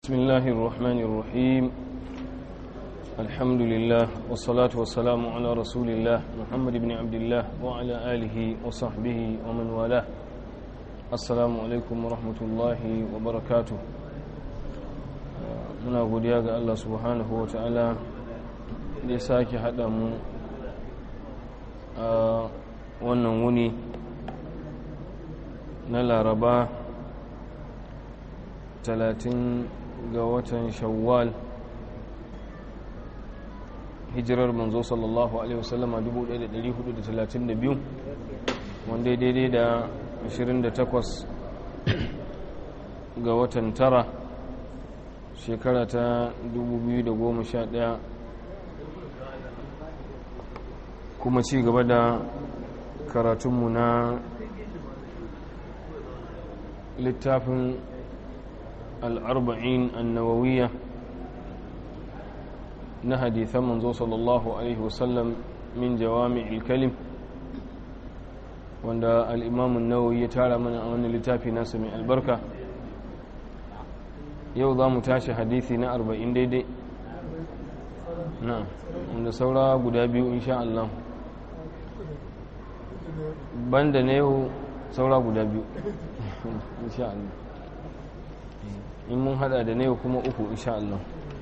بسم الله الرحمن الرحيم الحمد لله والصلاة والسلام على رسول الله محمد بن عبد الله وعلى آله وصحبه ومن والاه السلام عليكم ورحمة الله وبركاته muna godiya ga Allah subhanahu wa ta'ala da ya sake haɗa mu a wannan wuni na laraba 30 ga watan shawwal hijirar manzo sallallahu alaihi wasallama 1432 wanda daidai da 28 ga watan tara shekara ta 2011 kuma ci gaba da karatunmu na littafin al'arba'in annawawiyya na hadithan manzo sallallahu alaihi wasallam min jawami ilkalim wanda al'imamun nawawi ya tara mana a wani littafi nasa mai albarka yau za mu tashi hadithi na arba'in daidai na wanda saura guda biyu insha Allah banda na yau saura guda biyu insha Allah in mun hada da na yau kuma uku insha Allah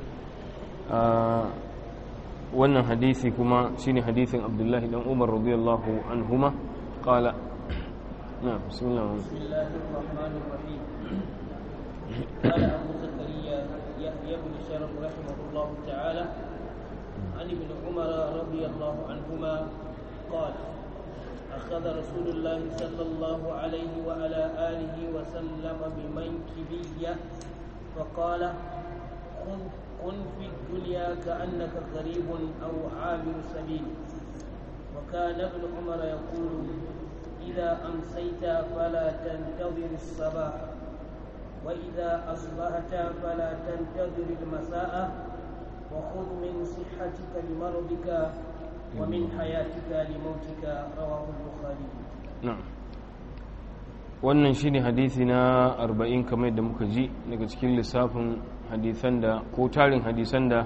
wannan hadithi kuma shine hadithin abdullahi dan umar radiyallahu anhuma qala na bismillah bismillahir rahmanir rahim قال أبو زكريا يحيى بن شرف رحمه الله تعالى عن ابن عمر رضي الله عنهما قال أخذ رسول الله صلى الله عليه وعلى آله وسلم بمنكبي فقال خذ كن في الدنيا كأنك غريب أو عابر سبيل وكان ابن عمر يقول إذا أمسيت فلا تنتظر الصباح وإذا أصبحت فلا تنتظر المساء وخذ من صحتك لمرضك ومن حياتك لموتك رواه البخاري na'am wannan shine hadisi na 40 kamar yadda muka ji daga cikin lissafin hadisan da ko tarin hadisan da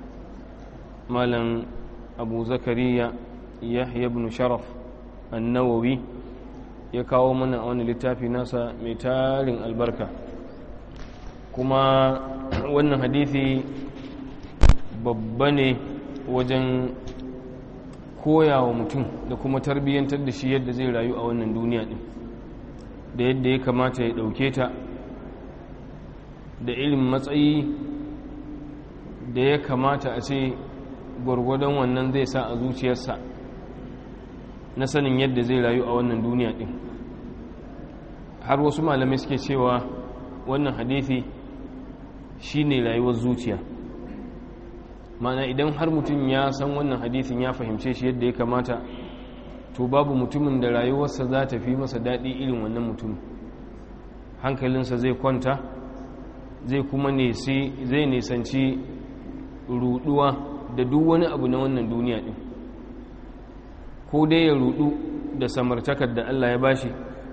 malam abu zakariya yahya ibn sharaf an-nawawi ya kawo mana a wani littafi nasa mai tarin albarka kuma wannan hadisi babba ne wajen koya wa mutum da kuma tarbiyyantar da shi yadda zai rayu a wannan duniya din da yadda ya kamata ya ɗauke ta da irin matsayi da ya kamata a ce gwargwadon wannan zai sa a zuciyarsa na sanin yadda zai rayu a wannan duniya din har wasu malamai suke cewa wannan hadithi shine rayuwar zuciya mana idan har mutum ya san wannan hadithin ya fahimce shi yadda ya kamata to babu mutumin da rayuwarsa za ta fi masa daɗi irin wannan mutum hankalinsa zai kwanta zai kuma zai nisanci ruduwa da duk wani abu na wannan duniya ɗin ko dai ya rudu da samartakar da Allah ya bashi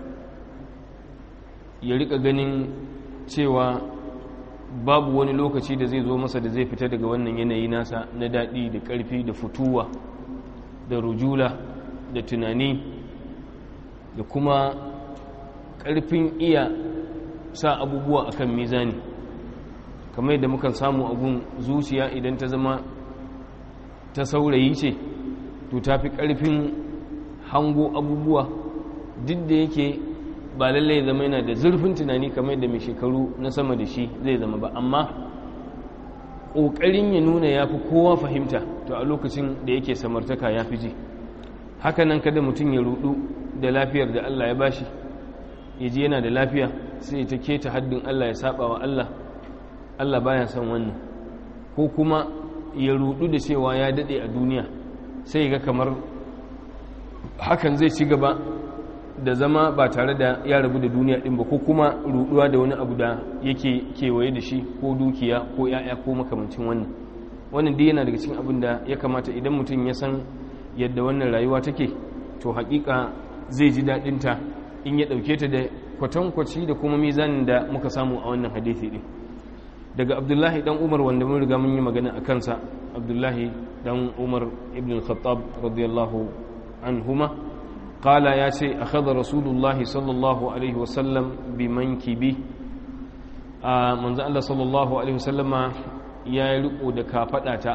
ya rika ganin cewa babu wani lokaci da zai zo masa da zai fita daga wannan yanayi nasa na daɗi da ƙarfi da fituwa da rujula da tunani da kuma ƙarfin iya sa abubuwa akan mizani kamar yadda mukan samu abun zuciya idan ta zama ta saurayi ce to ta fi ƙarfin hango abubuwa duk da yake ba lallai zama yana da zurfin tunani kamar yadda mai shekaru na sama da shi zai zama ba amma ƙoƙarin ya nuna ya fi kowa fahimta to a lokacin da yake samartaka ya fi ji hakanan kada mutum ya rudu da lafiyar da Allah ya bashi ya ji yana da lafiya sai ta keta haddin Allah ya saba wa Allah Allah baya son wannan ko kuma ya rudu da cewa ya dade a duniya sai ga kamar hakan zai ci gaba da zama ba tare da ya rabu da duniya din ba ko kuma ruduwa da wani abu da yake kewaye da shi ko dukiya ko ya'ya ko makamancin wannan wannan dai yana daga cikin abin da ya kamata idan mutum ya san yadda wannan rayuwa take to hakika zai ji daɗinta in ya ɗauke ta da kwatankwaci da kuma mizanin da muka samu a wannan hadithi ɗin daga abdullahi dan umar wanda mun riga mun yi magana a kansa abdullahi dan umar ibn al-khattab radiyallahu anhuma qala ya ce akhadha rasulullahi sallallahu alaihi wasallam bi mankibi a manzo Allah sallallahu alaihi wasallama ya yi riko da kafadata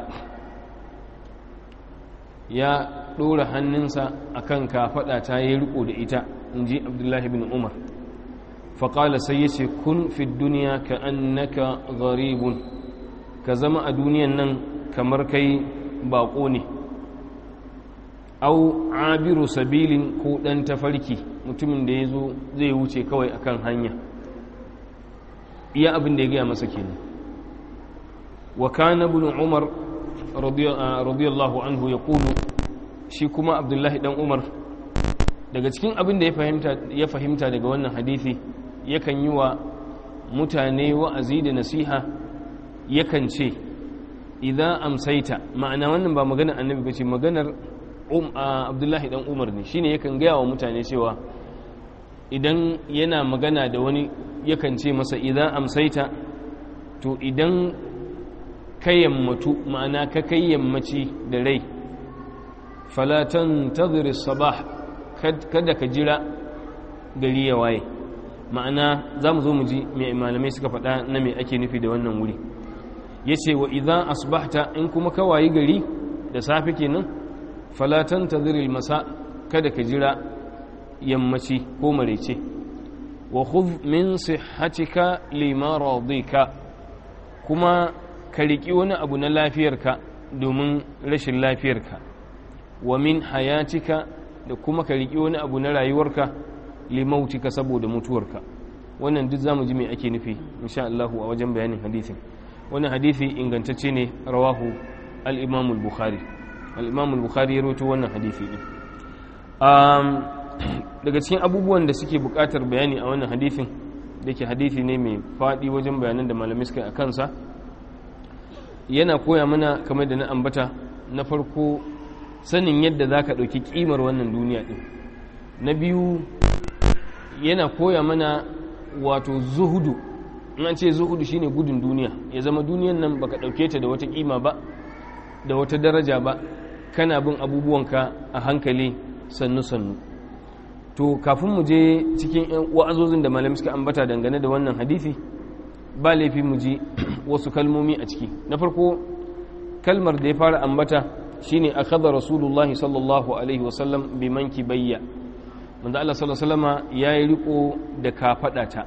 ya dora hannunsa akan kafadata ya yi riko da ita inji abdullahi bin umar faƙala sai ya ce kun fi duniya ka annaka gharibun ka zama a duniyan nan kamar kai baƙo ne au abiru sabilin ko ɗan tafarki mutumin da ya zo zai wuce kawai akan hanya iya abin da ya gaya masa kenan wa kana ibn umar radiyallahu anhu ya kulu shi kuma abdullahi dan umar daga cikin abin da ya fahimta daga wannan hadithi yakan yi wa mutane wa'azi da nasiha yakan ce idan amsaita ma'ana wannan ba maganar annabi ba ce maganar abdullahi dan umar ne shine yakan gaya wa mutane cewa idan yana magana da wani yakan ce masa idan amsaita to idan ka yammatu ma'ana ka kai yammaci da rai falatan tadhiri sabah kada ka jira gari ya waye ma'ana za mu zo mu ji mai malamai suka faɗa na mai ake nufi da wannan wuri ya ce wa idan asbahta in kuma ka wayi gari da safe kenan falatan tadhiri masa kada ka jira yammaci ko marece wa khudh min sihhatika limaradika kuma ka riki wani abu na lafiyarka domin rashin lafiyarka wa min hayatika da kuma ka riki wani abu na rayuwarka limautika saboda mutuwarka wannan duk zamu ji me ake nufi insha Allah a wajen bayanin hadisin wannan hadisi ingantacce ne rawahu al-Imam al-Bukhari al-Imam al-Bukhari ya rawaito wannan hadisi din daga cikin abubuwan da suke buƙatar bayani a wannan hadisin da ke hadisi ne mai faɗi wajen bayanan da malamai suka a kansa yana koya mana kamar da na ambata na farko sanin yadda za ka ɗauki ƙimar wannan duniya ɗin na biyu yana koya mana wato zuhudu in an ce zuhudu shine gudun duniya ya zama duniyan nan baka ɗauke ta da wata ƙima ba da wata daraja ba kana bin abubuwanka a hankali sannu-sannu to kafin mu je cikin wa'azozin da malamai suka ambata dangane da wannan hadisi ba laifi mu ji wasu kalmomi a ciki na farko kalmar da ya fara ambata shine akhadha rasulullahi sallallahu alaihi wasallam bi manki bayya manzo Allah sallallahu alaihi wasallama yayi riko da kafada ta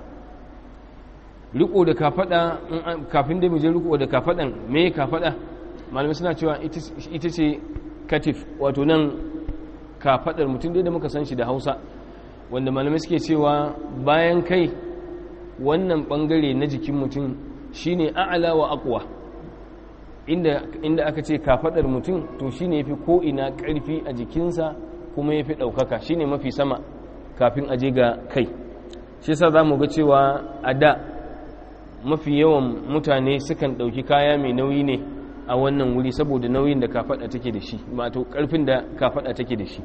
riko da kafada kafin da mu je riko da kafadan me kafada malamai suna cewa ita ce katif wato nan kafadar mutum dai da muka san shi da Hausa wanda malamai suke cewa bayan kai wannan bangare na jikin mutum shine a'la wa aqwa inda inda aka ce kafadar mutum to shine yafi ko ina karfi a jikinsa kuma yafi daukaka shine mafi sama kafin aje ga kai shi yasa zamu ga cewa a da mafi yawan mutane sukan dauki kaya mai nauyi ne a wannan wuri saboda nauyin da kafada take da shi wato karfin da kafada take da shi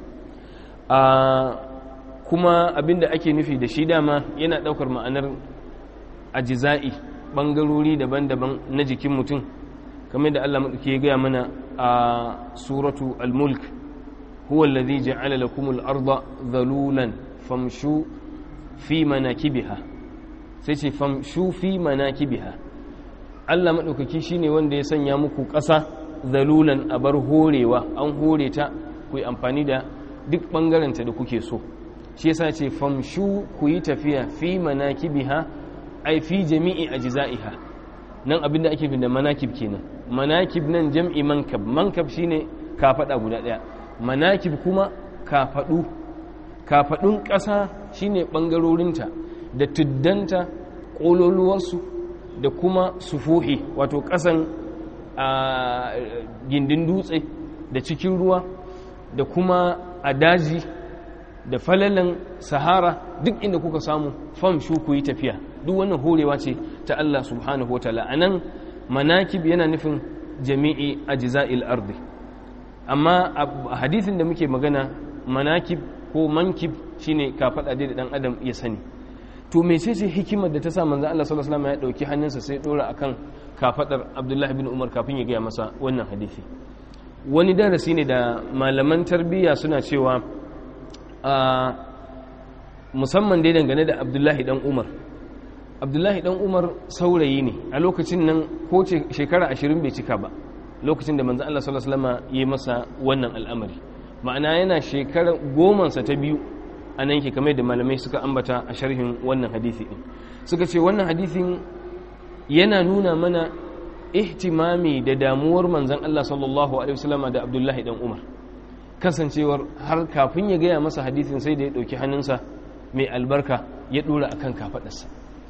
a kuma abinda ake nufi da shi dama yana daukar ma'anar ajiza'i bangarori daban-daban na jikin mutum kamar da Allah ke gaya mana a suratu al-mulk huwa alladhi ja'ala lakum al-arda dhalulan famshu fi manakibiha sai ce famshu fi manakibiha Allah madaukaki shine wanda ya sanya muku ƙasa dhalulan a bar horewa an hore ta ku yi amfani da duk bangaranta da kuke so shi yasa ce famshu ku yi tafiya fi manakibiha ai fi jami'i ajza'iha nan abinda ake fi da manakib kenan manakib nan jam'i mankab mankab shine kafada guda daya manakib kuma kafadu kafadun ƙasa shine bangarorinta da tuddanta kololuwarsu da kuma sufuhi wato ƙasan a gindin dutse da cikin ruwa da kuma a daji da falalan sahara duk inda kuka samu famshu ku yi tafiya duk wannan horewa ce ta Allah subhanahu wa ta'ala anan manakib yana nufin jami'i ajza'il ardi amma a hadithin da muke magana manakib ko mankib shine ka faɗa da dan adam ya sani to mece ce hikimar da ta sa manzo Allah sallallahu alaihi wasallam ya dauki hannunsa sai dora akan kafadar abdullahi bin umar kafin ya gaya masa wannan hadisi wani darasi ne da malaman tarbiyya suna cewa a musamman dai dangane da abdullahi dan umar abdullahi dan umar saurayi ne a lokacin nan ko shekara ashirin bai cika ba lokacin da manzan Allah sallallahu alaihi wasallam ya masa wannan al'amari ma'ana yana shekara gomansa ta biyu a nan ke kamar da malamai suka ambata a sharhin wannan hadisi din suka ce wannan hadisin yana nuna mana ihtimami da damuwar manzan Allah sallallahu alaihi wasallam da abdullahi dan umar kasancewar har kafin ya gaya masa hadisin sai da ya ɗauki hannunsa mai albarka ya ɗora akan kafaɗarsa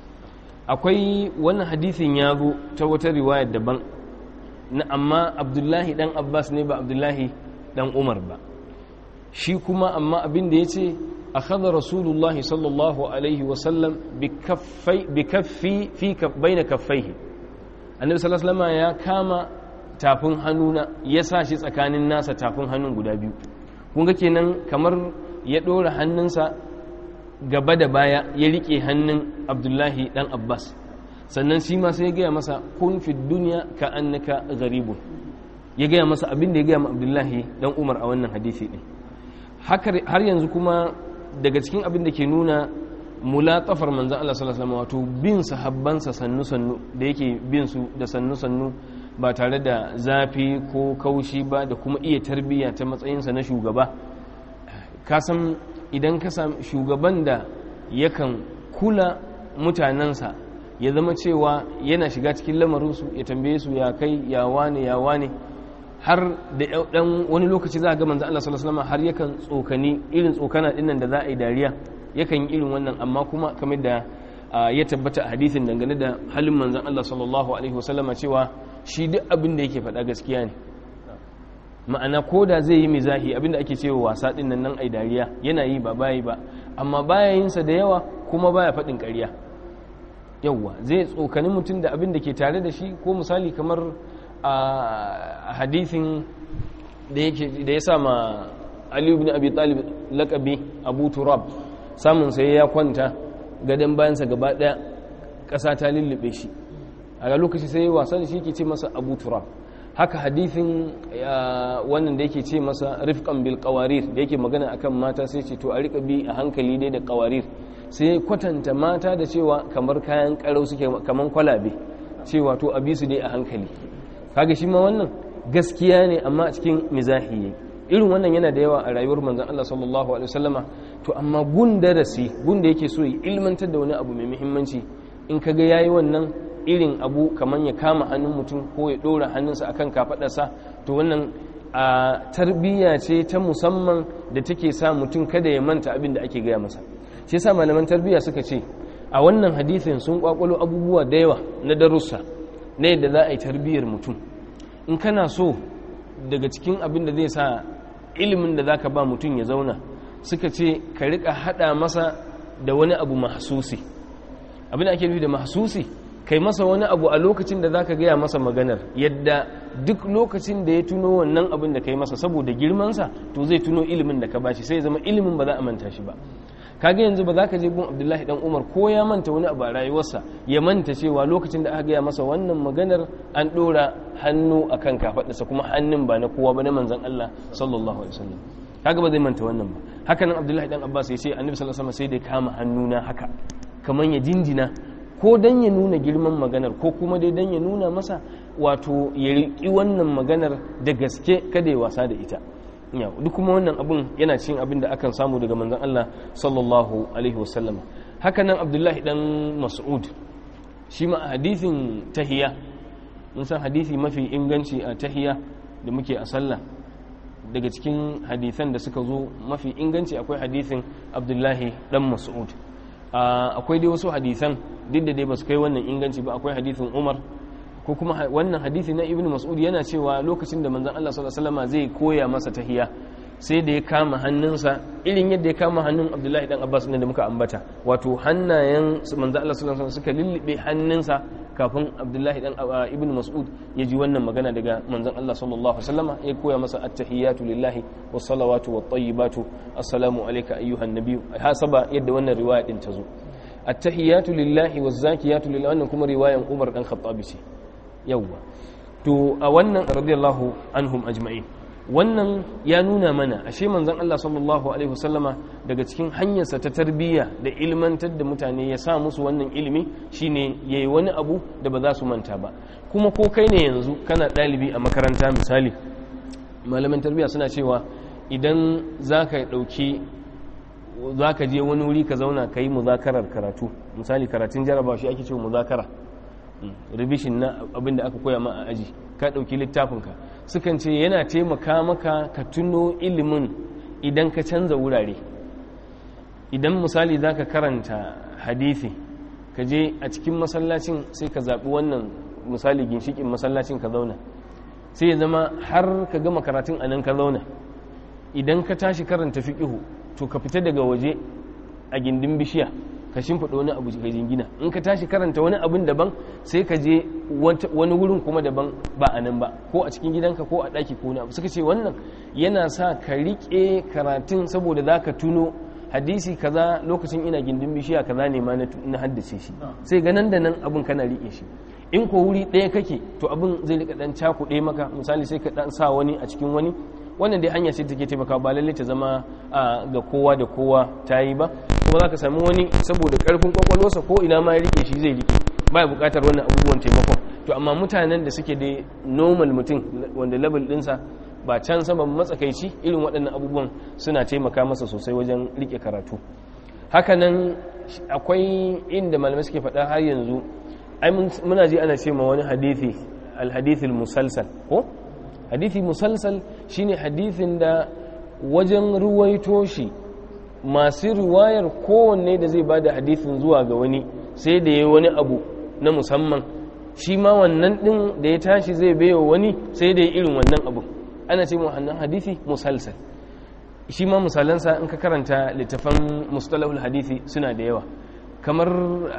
akwai wannan hadisin ya zo ta wata riwayar daban na amma abdullahi dan abbas ne ba abdullahi dan umar ba shi kuma amma abin da ya ce a kada rasulullah sallallahu alaihi wasallam bi kaffi fi baina kaffaihi annabi sallallahu alaihi ya kama tafin hannuna ya sa shi tsakanin nasa tafin hannun guda biyu kun ga kenan kamar ya ɗora hannunsa gaba da baya ya rike hannun abdullahi dan abbas sannan shi ma sai ya gaya masa kun fi duniya ka annaka garibun ya gaya masa abin da ya gaya ma abdullahi dan umar a wannan hadisi din har yanzu kuma daga cikin abin da ke nuna mulatafar manzan Allah sallallahu alaihi wato bin sahabbansa sannu sannu da yake bin su da sannu sannu ba tare da zafi ko kaushi ba da kuma iya tarbiyya ta matsayinsa na shugaba ka san idan ka sami shugaban da yakan kula mutanensa ya zama cewa yana shiga cikin lamarinsu ya tambaye su ya kai ya wane ya wane har da dan wani lokaci za a ga manzo Allah sallallahu alaihi wasallam har yakan tsokani irin tsokana dinnan da za a yi dariya yakan yi irin wannan amma kuma kamar da ya tabbata a hadisin dangane da halin manzon Allah sallallahu alaihi wasallama cewa shi duk abin da yake faɗa gaskiya ne ma'ana ko da zai yi mizahi abinda ake cewa wasa din nan nan ai dariya yana yi ba bayi ba amma baya yin sa da yawa kuma baya faɗin ƙarya yawa zai tsokani mutum da abin da ke tare da shi ko misali kamar a hadithin da yake da ya sama Ali ibn Abi Talib laqabi Abu Turab samun sai ya kwanta gadan bayansa gaba daya ƙasa ta lullube shi a lokaci sai ya wasa da shi ke ce masa Abu Turab haka hadithin wannan da yake ce masa rifqan bil qawarir da yake magana akan mata sai ce to a rika bi a hankali dai da qawarir sai kwatanta mata da cewa kamar kayan karau suke kamar kwalabe cewa to a bi su dai a hankali kaga shi ma wannan gaskiya ne amma a cikin mizahi irin wannan yana da yawa a rayuwar manzon Allah sallallahu alaihi wasallama to amma gun darasi gun da yake so ya ilmantar da wani abu mai muhimmanci in kaga yayi wannan irin abu kamar ya kama hannun mutum ko ya ɗora hannunsa akan kafaɗarsa to wannan a tarbiyya ce ta musamman da take sa mutum kada ya manta abin da ake gaya masa shi yasa malaman tarbiyya suka ce a wannan hadithin sun kwakwalo abubuwa da yawa na darussa na yadda za a yi tarbiyyar mutum in kana so daga cikin abin da zai sa ilimin da zaka ba mutum ya zauna suka ce ka rika hada masa da wani abu mahsusi abin da ake nufi da mahsusi kai masa wani abu a lokacin da zaka gaya masa maganar yadda duk lokacin da ya tuno wannan abin da kai masa saboda girmansa to zai tuno ilimin da ka bashi sai ya zama ilimin ba za a manta shi ba kaga yanzu ba za ka je gun abdullahi dan umar ko ya manta wani abu a rayuwarsa ya manta cewa lokacin da aka gaya masa wannan maganar an dora hannu akan kafaɗarsa kuma hannun ba na kowa ba na manzon Allah sallallahu alaihi wasallam kaga ba zai manta wannan ba haka nan abdullahi dan abbas ya ce annabi sallallahu alaihi wasallam sai da kama hannuna haka kaman ya jinjina ko dan ya nuna girman maganar ko kuma dai dan ya nuna masa wato ya riƙi wannan maganar da gaske kada ya wasa da ita duk kuma wannan abun yana cin abin da akan samu daga manzon Allah sallallahu alaihi wasallam haka nan Abdullahi dan Mas'ud shi ma hadithin tahiya mun san hadisi mafi inganci a tahiya da muke a sallah daga cikin hadisan da suka zo mafi inganci akwai hadithin Abdullahi dan Mas'ud akwai dai wasu hadisan duk da dai ba su kai wannan inganci ba akwai hadithin Umar ko kuma wannan hadisi na ibn mas'ud yana cewa lokacin da manzon Allah sallallahu alaihi wasallam zai koya masa tahiya sai da ya kama hannunsa irin yadda ya kama hannun Abdullahi dan Abbas ne da muka ambata wato hannayen manzon Allah sallallahu alaihi wasallam suka lullube hannunsa kafin Abdullahi dan ibn mas'ud ya ji wannan magana daga manzon Allah sallallahu alaihi wasallam ya koya masa at-tahiyatu lillahi was salawatu wat tayyibatu assalamu alayka ayyuhan nabiyyu hasaba yadda wannan riwaya din ta zo at-tahiyatu lillahi waz zakiyatu lillahi wannan kuma riwayan Umar dan Khattabi ce yawwa to a wannan radiyallahu anhum ajma'in wannan ya nuna mana ashe manzon Allah sallallahu alaihi wasallama daga cikin hanyarsa ta tarbiyya da ilmantar da mutane ya sa musu wannan ilimi shine yayi wani abu da ba za su manta ba kuma ko kai ne yanzu kana ɗalibi a makaranta misali malaman tarbiyya suna cewa idan za ka ɗauki za ka je wani wuri ka zauna ka yi muzakarar karatu misali karatun jarabawa shi ake cewa muzakara revision na abin da aka koya ma a aji ka ɗauki littafinka sukan ce yana taimaka maka ka tuno ilimin idan ka canza wurare idan misali za ka karanta hadithi ka je a cikin masallacin sai ka zaɓi wannan misali ginshikin masallacin ka zauna sai ya zama har ka gama karatun a nan ka zauna idan ka tashi karanta fiƙihu to ka fita daga waje a gindin bishiya ka shimfiɗa wani abu ka jingina in ka tashi karanta wani abin daban sai ka je wani wurin kuma daban ba a nan ba ko a cikin gidanka ko a ɗaki ko wani abu suka ce wannan yana sa ka riƙe karatun saboda za ka tuno hadisi kaza lokacin ina gindin bishiya kaza ne ma na haddace shi sai ga nan da nan abin kana riƙe shi in ko wuri ɗaya kake to abin zai riƙa ɗan cakuɗe maka misali sai ka ɗan sa wani a cikin wani wannan dai hanya ce take taimaka ba lalle ta zama ga kowa da kowa ta yi ba kuma za ka sami wani saboda karfin kwakwalwarsa ko ina ma ya rike shi zai rike ba bukatar wannan abubuwan taimakon to amma mutanen da suke da normal mutum wanda level dinsa ba can sama matsakaici irin waɗannan abubuwan suna taimaka masa sosai wajen rike karatu hakanan akwai inda malamai suke faɗa har yanzu ai muna ji ana ce ma wani hadithi al musalsal ko hadithi musalsal shine hadithin da wajen ruwaito shi masu riwayar kowanne da zai bada hadithin zuwa ga wani sai da ya wani abu na musamman shi ma wannan din da ya tashi zai baiwa wani sai da ya irin wannan abu ana ce wannan hadithi musalsal shi ma misalansa in ka karanta littafan mustalahul hadithi suna da yawa kamar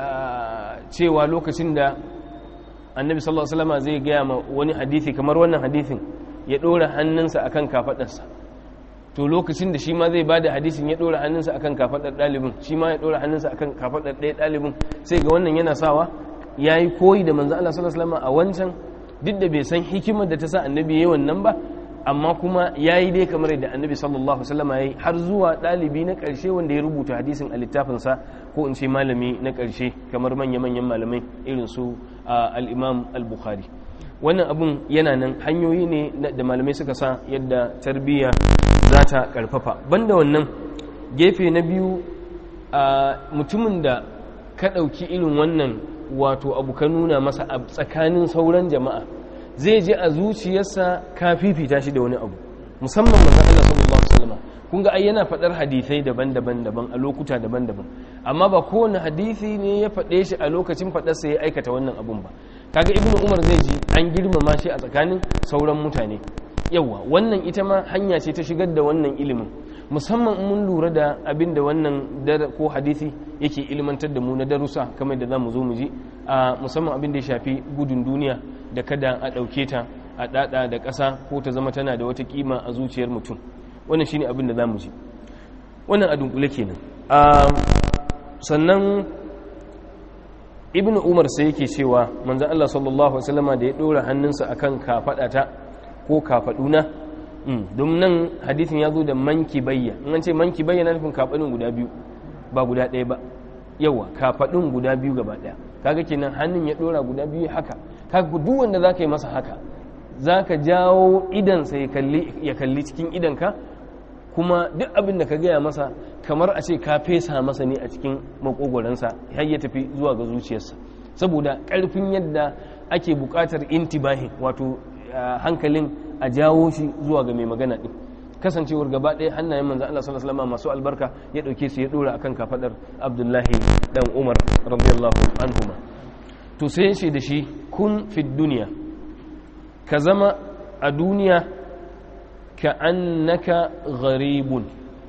cewa lokacin da annabi sallallahu alaihi wasallam zai gaya ma wani hadithi kamar wannan hadithin ya dora hannunsa akan kafadarsa to lokacin da shi ma zai bada hadisin ya dora hannunsa akan kafadar dalibin shi ma ya dora hannunsa akan kafadar ɗaya dalibin sai ga wannan yana sawa yayi koyi da manzo Allah sallallahu alaihi wasallam a wancan duk da bai san hikimar da ta sa annabi yayi wannan ba amma kuma yayi dai kamar da annabi sallallahu alaihi wasallam yayi har zuwa dalibi na karshe wanda ya rubuta hadisin a littafinsa ko in ce malami na karshe kamar manya-manyan malamai irin su al-imam al-bukhari wannan abun yana nan hanyoyi ne da malamai suka sa yadda tarbiyya za ta karfafa banda wannan gefe na biyu a mutumin da ka ɗauki irin wannan wato abu ka nuna masa a tsakanin sauran jama'a zai je a zuciyarsa ka fifita shi da wani abu musamman manzon Allah sallallahu alaihi wasallam kun ga ai yana faɗar hadisai daban-daban daban a lokuta daban-daban amma ba kowane hadisi ne ya faɗe shi a lokacin faɗarsa ya aikata wannan abun ba kaga ibnu umar zai ji an girmama shi a tsakanin sauran mutane yawa wannan ita ma hanya ce ta shigar da wannan ilimin musamman mun lura da abin da wannan ko hadisi yake ilmantar da mu na darussa kamar da za mu zo mu ji a musamman abin da ya shafi gudun duniya da kada a ɗauke ta a ɗaɗa da ƙasa ko ta zama tana da wata kima a zuciyar mutum wannan shine abin da za mu ji wannan a dunkule kenan sannan ibn umar sai yake cewa manzan Allah sallallahu Alaihi wasallama da ya ɗora hannunsa a kan kafaɗata ko kafaɗuna don nan hadithin ya zo da manki bayya in an ce manki bayya na nufin kafaɗin guda biyu ba guda ɗaya ba yawa kafaɗin guda biyu gaba ɗaya kaga kenan hannun ya ɗora guda biyu haka kaga duk wanda za ka yi masa haka za ka jawo idansa ya kalli cikin idanka kuma duk abin da ka gaya masa kamar a ce ka fesa masa ne a cikin makogoransa har ya tafi zuwa ga zuciyarsa saboda ƙarfin yadda ake buƙatar intibahin wato hankalin a jawo shi zuwa ga mai magana ɗin kasancewar gaba ɗaya hannayen manzan Allah sallallahu alaihi wasallam masu albarka ya ɗauke su ya ɗora akan kafadar Abdullahi dan Umar radiyallahu anhuma to sai ya ce da shi kun fi duniya ka zama a duniya ka annaka gharibun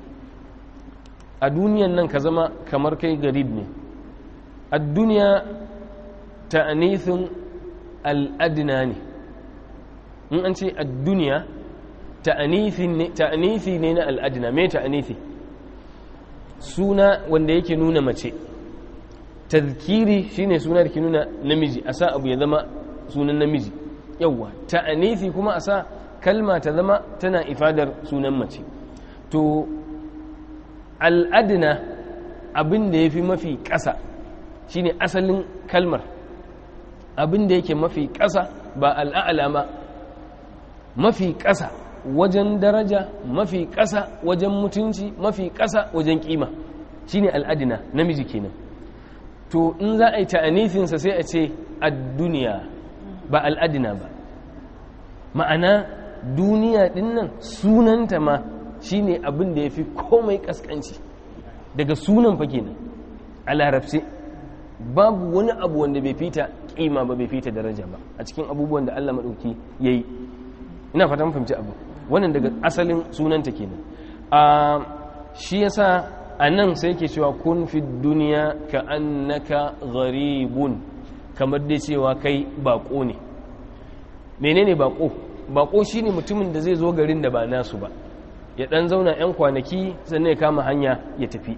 a duniyan nan ka zama kamar kai garib ne a duniya ta'anithin al'adina ne in an ce a duniya ta'anithi ne na al'adina mai ta'anithi suna wanda yake nuna mace tazkiri shine suna da ke nuna namiji a sa abu ya zama sunan namiji yawwa ta'anifi kuma a sa kalma ta zama tana ifadar sunan mace to al'adina abin da ya fi mafi ƙasa shine asalin kalmar abin da yake mafi ƙasa ba al'a'ala ba mafi ƙasa wajen daraja mafi ƙasa wajen mutunci mafi ƙasa wajen ƙima shine al'adina namiji kenan to in za a yi ta'anifinsa sai a ce ad-duniya ba al'adina ba ma'ana duniya dinnan sunanta ma shine abin da ya fi komai kaskanci daga sunan fa kenan a larabci babu wani abu wanda bai fita kima ba bai fita daraja ba a cikin abubuwan da Allah maɗauki ya yi ina fatan fahimci abu wannan daga asalin sunanta kenan a shi yasa a nan sai ke cewa kun fi duniya ka annaka gharibun kamar dai cewa kai bako ne menene bako bako shine mutumin da zai zo garin da ba nasu ba ya dan zauna yan kwanaki sannan ya kama hanya ya tafi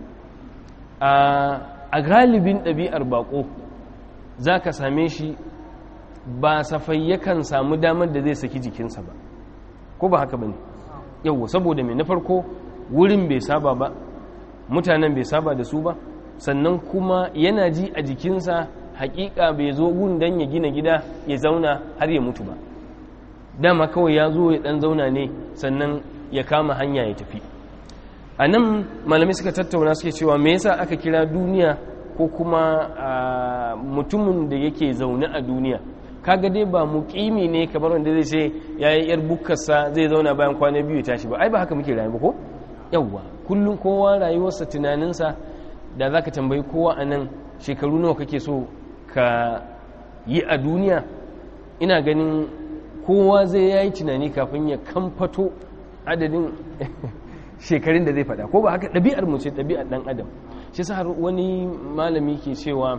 a galibin ɗabi'ar bako za ka same shi ba safai yakan samu damar da zai saki jikinsa ba ko ba haka ba ne yauwa saboda mai na farko wurin bai saba ba mutanen bai saba da su ba sannan kuma yana ji a jikinsa hakika bai zo gun dan ya gina gida ya zauna har ya mutu ba dama kawai ya zo ya dan zauna ne sannan ya kama hanya ya tafi a nan malamai suka tattauna suke cewa me yasa aka kira duniya ko kuma mutumin da yake zaune a duniya kaga dai ba muƙimi ne kamar wanda zai ce ya yi yar bukkarsa zai zauna bayan kwana biyu ya tashi ba ai ba haka muke rayu ba ko yawwa kullum kowa rayuwarsa tunaninsa da za ka tambayi kowa a nan shekaru nawa kake so ka yi a duniya ina ganin kowa zai yayi tunani kafin ya kamfato adadin shekarun da zai fada ko ba haka ɗabi'ar mu ce ɗabi'ar ɗan adam shi sa har wani malami ke cewa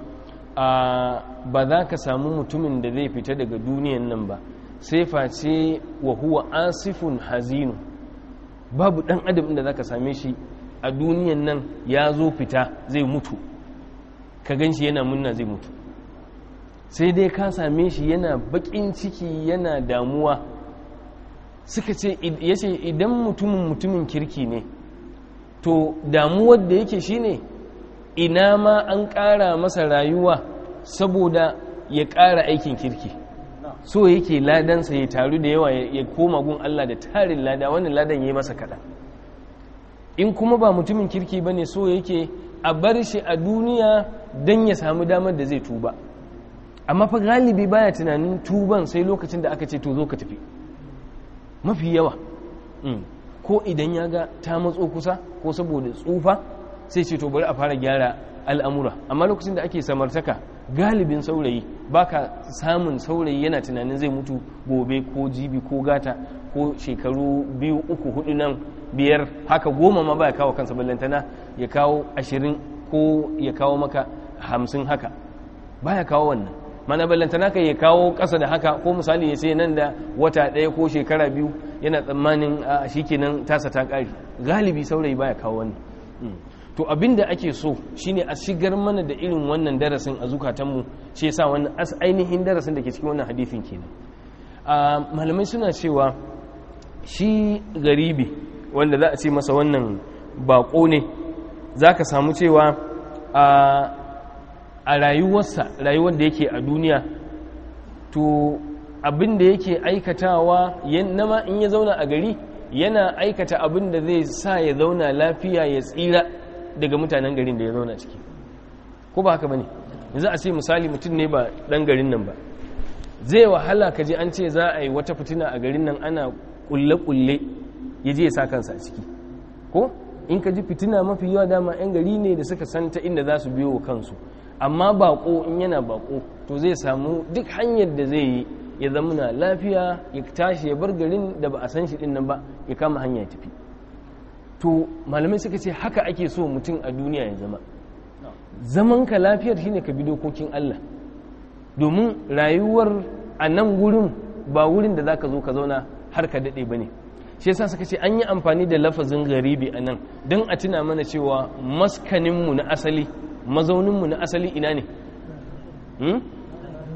ba za ka samu mutumin da zai fita daga duniyan nan ba sai face wa huwa asifun hazinu babu ɗan adam inda za ka same shi a duniyan nan ya zo fita zai mutu ka gan shi yana munna zai mutu sai dai ka same shi yana baƙin ciki yana damuwa suka ce ya ce idan mutumin mutumin kirki ne to damuwar da yake shine ina ma an ƙara masa rayuwa saboda ya ƙara aikin kirki so yake ladansa ya taru da yawa ya koma gun Allah da tarin lada wannan ladan ya yi masa kaɗan in kuma ba mutumin kirki ba ne so yake a bar shi a duniya don ya samu damar da zai tuba amma fa galibi baya tunanin tuban sai lokacin da aka ce to zo ka tafi mafi yawa ko idan ya ga ta matso kusa ko saboda tsufa sai ce to bari a fara gyara al'amura amma lokacin da ake samartaka galibin saurayi baka samun saurayi yana tunanin zai mutu gobe ko jibi ko gata ko shekaru biyu uku hudu nan biyar haka goma ma ba ya kawo kansa ballantana ya kawo ashirin ko ya kawo maka hamsin haka ba ya kawo wannan mana ballantana ka ya kawo ƙasa da haka ko misali ya ce nan da wata ɗaya ko shekara biyu yana tsammanin a shi kenan tasa ta ƙari galibi saurayi ba ya kawo wannan to abin da ake so shine a shigar mana da irin wannan darasin a zukatanmu shi yasa wannan ainihin darasin da ke cikin wannan hadithin kenan malamai suna cewa shi garibi wanda za a ce masa wannan bako ne za ka samu cewa a rayuwarsa rayuwar da yake a duniya to abin da yake aikatawa nama in ya zauna a gari yana aikata abin da zai sa ya zauna lafiya ya tsira daga mutanen garin da ya zauna ciki ko ba haka ba ne yanzu a ce misali mutum ne ba ɗan garin nan ba zai wahala ka je an ce za a yi wata fitina a garin nan ana kulle-kulle ya je ya sa kansa a ciki ko in ka ji fitina mafi yawa dama 'yan gari ne da suka san ta inda za su biyo wa kansu amma bako in yana bako to zai samu duk hanyar da zai yi ya zama na lafiya ya tashi ya bar garin da ba a san shi din nan ba ya kama hanya ya tafi to malamai suka ce haka ake so mutum a duniya ya zama zaman ka lafiyar shine ka bi dokokin Allah domin rayuwar a nan wurin ba wurin da zaka zo ka zauna har ka dade bane shi yasa suka ce an yi amfani da lafazin garibi a nan don a tuna mana cewa maskaninmu na asali mazauninmu na asali ina ne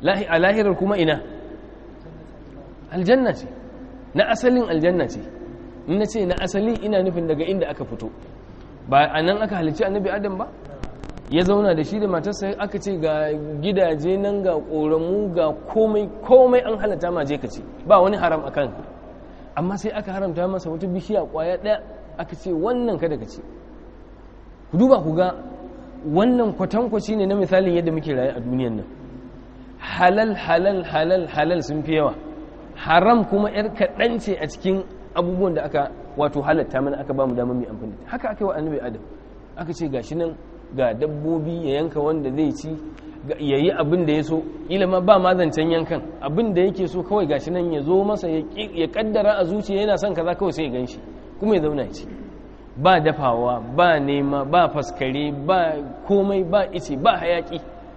a lahirar kuma ina aljanna ce na asalin aljanna ce in na ce na asali ina nufin daga inda aka fito ba a nan aka halicci annabi adam ba ya zauna da shi da matarsa aka ce ga gidaje nan ga ƙoramu ga komai komai an halatta ma je ka ce ba wani haram a kan amma sai aka haramta masa wata bishiya ƙwaya ɗaya aka ce wannan kada ka ce ku duba ku ga wannan kwatankwaci ne na misalin yadda muke raye a duniyan nan halal halal halal halal sun fi yawa haram kuma yar kaɗan ce a cikin abubuwan da aka wato halatta mana aka ba mu damar mai amfani haka aka yi wa annabi adam aka ce gashi nan ga dabbobi ya yanka wanda zai ci ya yi abin da ya so ilima ba ma zancen yankan abin da yake so kawai gashi nan ya zo masa ya kaddara a zuciya yana son kaza kawai sai ya gan shi kuma ya zauna ci ba dafawa ba nema ba faskare ba komai ba ice ba hayaki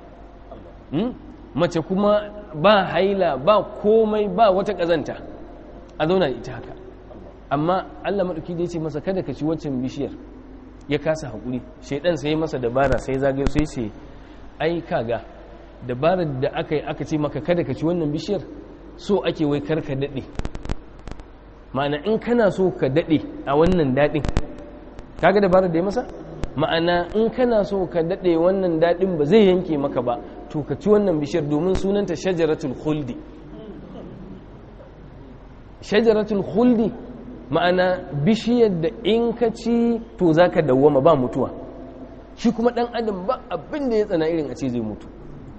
mace kuma ba haila ba komai ba wata kazanta a zauna ita haka amma allah maɗauki da ya ce masa kada ka ci waccan bishiyar ya kasa haƙuri shaidan sai masa dabara sai zagayo sai ce ai kaga dabarar da aka yi aka ce maka kada ka ci wannan bishiyar so ake wai kar ka daɗe ma'ana in kana so ka daɗe a wannan daɗin kaga dabarar da ya masa ma'ana in kana so ka daɗe wannan daɗin ba zai yanke maka ba to ka ci wannan bishiyar domin sunanta shajaratul khuldi shajaratul khuldi ma'ana bishiyar da in ka ci to za ka dawwama ba mutuwa shi kuma ɗan adam ba abin da ya tsana irin a ce zai mutu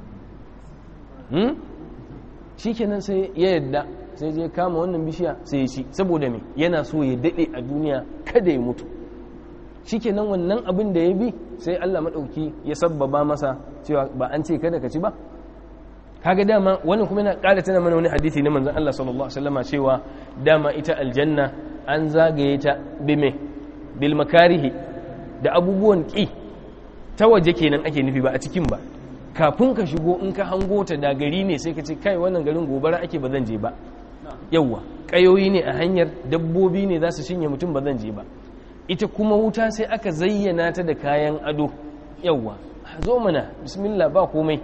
shi kenan sai ya yadda sai je kama wannan bishiya sai ya ci saboda me yana so ya daɗe a duniya kada ya mutu shi kenan wannan abin da ya bi sai allah maɗauki ya sabbaba masa cewa ba an ce kada ka ci ba kaga dama wannan kuma yana ƙara tana mana wani hadisi na manzon Allah sallallahu alaihi wasallama cewa dama ita aljanna an zagaye ta bime bil makarihi da abubuwan ki ta waje kenan ake nufi ba a cikin ba kafin ka shigo in ka hango ta da gari ne sai ka ce kai wannan garin gobara ake ba zan je ba yawwa kayoyi ne a hanyar dabbobi ne za su shinye mutum ba zan je ba ita kuma wuta sai aka zayyana ta da kayan ado yawwa zo mana bismillah ba komai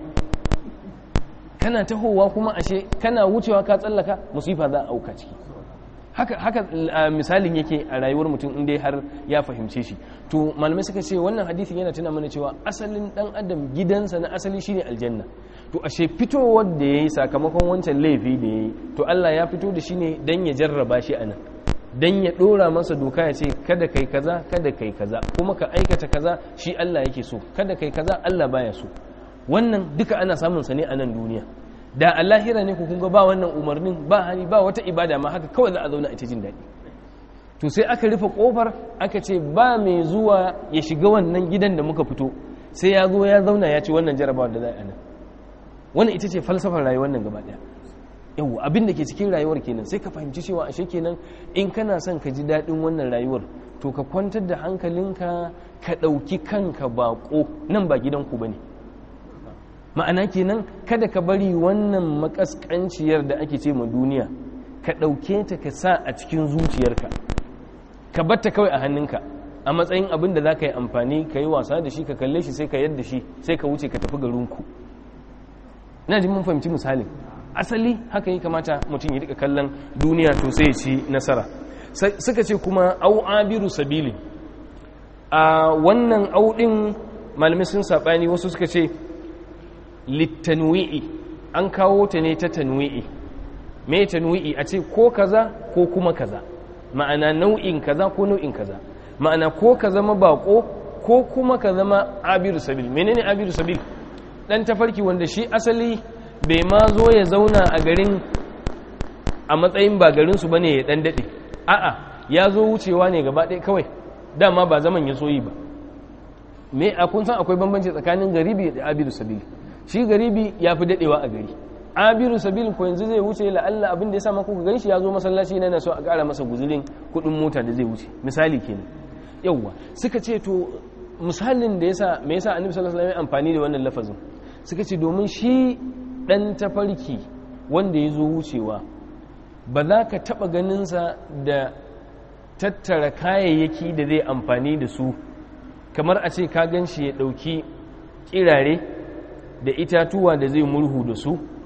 kana tahowa kuma ashe kana wucewa ka tsallaka musifa za a auka ciki haka haka misalin yake a rayuwar mutum in dai har ya fahimce shi to malamai suka ce wannan hadisin yana tuna mana cewa asalin dan adam gidansa na asali shine aljanna to ashe fitowar da yayi sakamakon wancan laifi da yayi to Allah ya fito da shi ne dan ya jarraba shi anan dan ya dora masa doka ya ce kada kai kaza kada kai kaza kuma ka aikata kaza shi Allah yake so kada kai kaza Allah baya so wannan duka ana samun sa ne a nan duniya da a lahira ne ku kunga ba wannan umarnin ba hani ba wata ibada ma haka kawai za a zauna ita jin daɗi to sai aka rufe kofar aka ce ba mai zuwa ya shiga wannan gidan da muka fito sai ya zo ya zauna ya ci wannan jarabawa da za a nan wannan ita ce falsafar rayuwar nan gaba ɗaya yau abin da ke cikin rayuwar kenan sai ka fahimci cewa ashe kenan in kana son ka ji daɗin wannan rayuwar to ka kwantar da hankalinka ka ɗauki kanka baƙo nan ba gidanku ba ne ma'ana kenan kada ka bari wannan makaskanciyar da ake ce ma duniya ka ɗauke ta ka sa a cikin zuciyarka ka batta kawai a hannunka a matsayin abin da za ka yi amfani ka yi wasa da shi ka kalle shi sai ka yadda shi sai ka wuce ka tafi garinku ina jin mun fahimci misalin asali haka yi kamata mutum ya rika kallon duniya to sai ya ci nasara suka ce kuma au abiru sabili a wannan auɗin malamai sun saɓani wasu suka ce littanwi'i an kawo ta ne ta tanwi'i me tanwi'i a ce ko kaza ko kuma kaza ma'ana nau'in kaza ko nau'in kaza ma'ana ko ka zama bako ko kuma ka zama abiru sabil menene abiru sabil dan tafarki wanda shi asali bai ma zo ya zauna a garin a matsayin ba garin su bane ya dan dade a'a ya zo wucewa ne gaba ɗaya kawai dama ba zaman ya soyi ba me a kun san akwai bambanci tsakanin garibi da abiru sabil shi garibi ya fi dadewa a gari abiru sabil ko yanzu zai wuce la'alla abin da ya sa maka ku ganshi ya zo masallaci na so a ƙara masa guzurin kuɗin mota da zai wuce misali kenan yawwa suka ce to misalin da yasa me yasa annabi sallallahu alaihi wasallam amfani da wannan lafazin suka ce domin shi dan tafarki wanda ya zo wucewa ba za ka taɓa ganinsa da tattara kayayyaki da zai amfani da su kamar a ce ka gan shi ya ɗauki kirare da itatuwa da zai murhu da su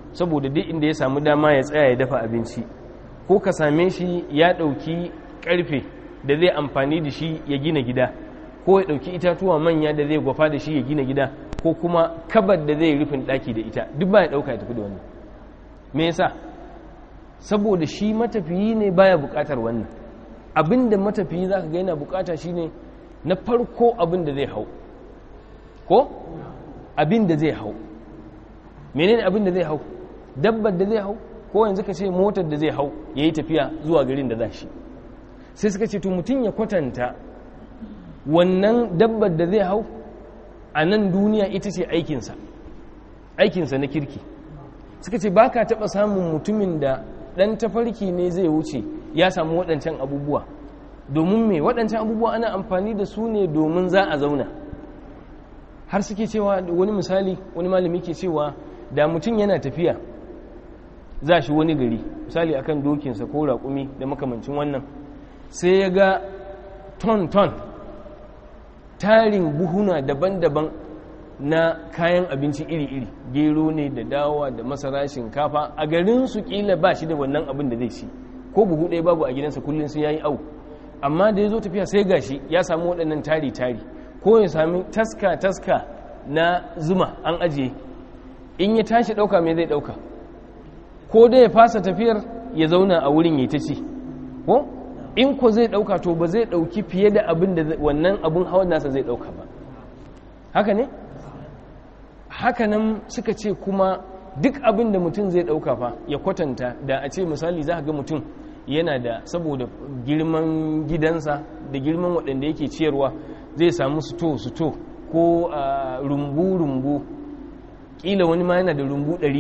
saboda duk inda ya samu dama ya tsaya ya dafa abinci ko ka same shi ya ɗauki ƙarfe da zai amfani da shi ya gina gida ko ya ɗauki itatuwa manya da zai gwafa da shi ya gina gida ko kuma kabar da zai rufin ɗaki da ita duk ba ya ɗauka ya tafi da wannan me yasa saboda shi matafiyi ne baya buƙatar wannan abin da matafiyi za ka ga yana buƙata shine na farko abin da zai hau ko abin da zai hau menene abin da zai hau dabbar da zai hau ko yanzu ka ce motar da zai hau ya yi tafiya zuwa garin da za shi sai suka ce to mutum ya kwatanta wannan dabbar da zai hau a nan duniya ita ce aikinsa aikinsa na kirki suka ce ba ka taɓa samun mutumin da ɗan tafarki ne zai wuce ya samu waɗancan abubuwa domin me waɗancan abubuwa ana amfani da su ne domin za a zauna har suke cewa wani misali wani malami ke cewa da mutum yana tafiya za shi wani gari misali akan dokinsa ko raƙumi da makamancin wannan sai ya ga ton-ton tarin buhuna daban-daban na kayan abinci iri-iri gero ne da dawa da masara shinkafa a garin su kila ba shi da wannan abin da zai ci ko buhu ɗaya babu a gidansa kullum sai ya yi au amma da ya zo tafiya sai gashi ya samu waɗannan tari-tari ko ya sami taska-taska na zuma an ajiye in ya tashi ɗauka mai zai ɗauka ko dai ya fasa tafiyar ya zauna a wurin ya ta ci ko in ko zai ɗauka to ba zai ɗauki fiye da abin da wannan abin hawan nasa zai ɗauka ba haka ne haka nan suka ce kuma duk abin da mutum zai ɗauka fa ya kwatanta da a ce misali za ga mutum yana da saboda girman gidansa da girman waɗanda yake ciyarwa zai samu suto-suto ko rumbu-rumbu ƙila wani ma yana da rumbu ɗari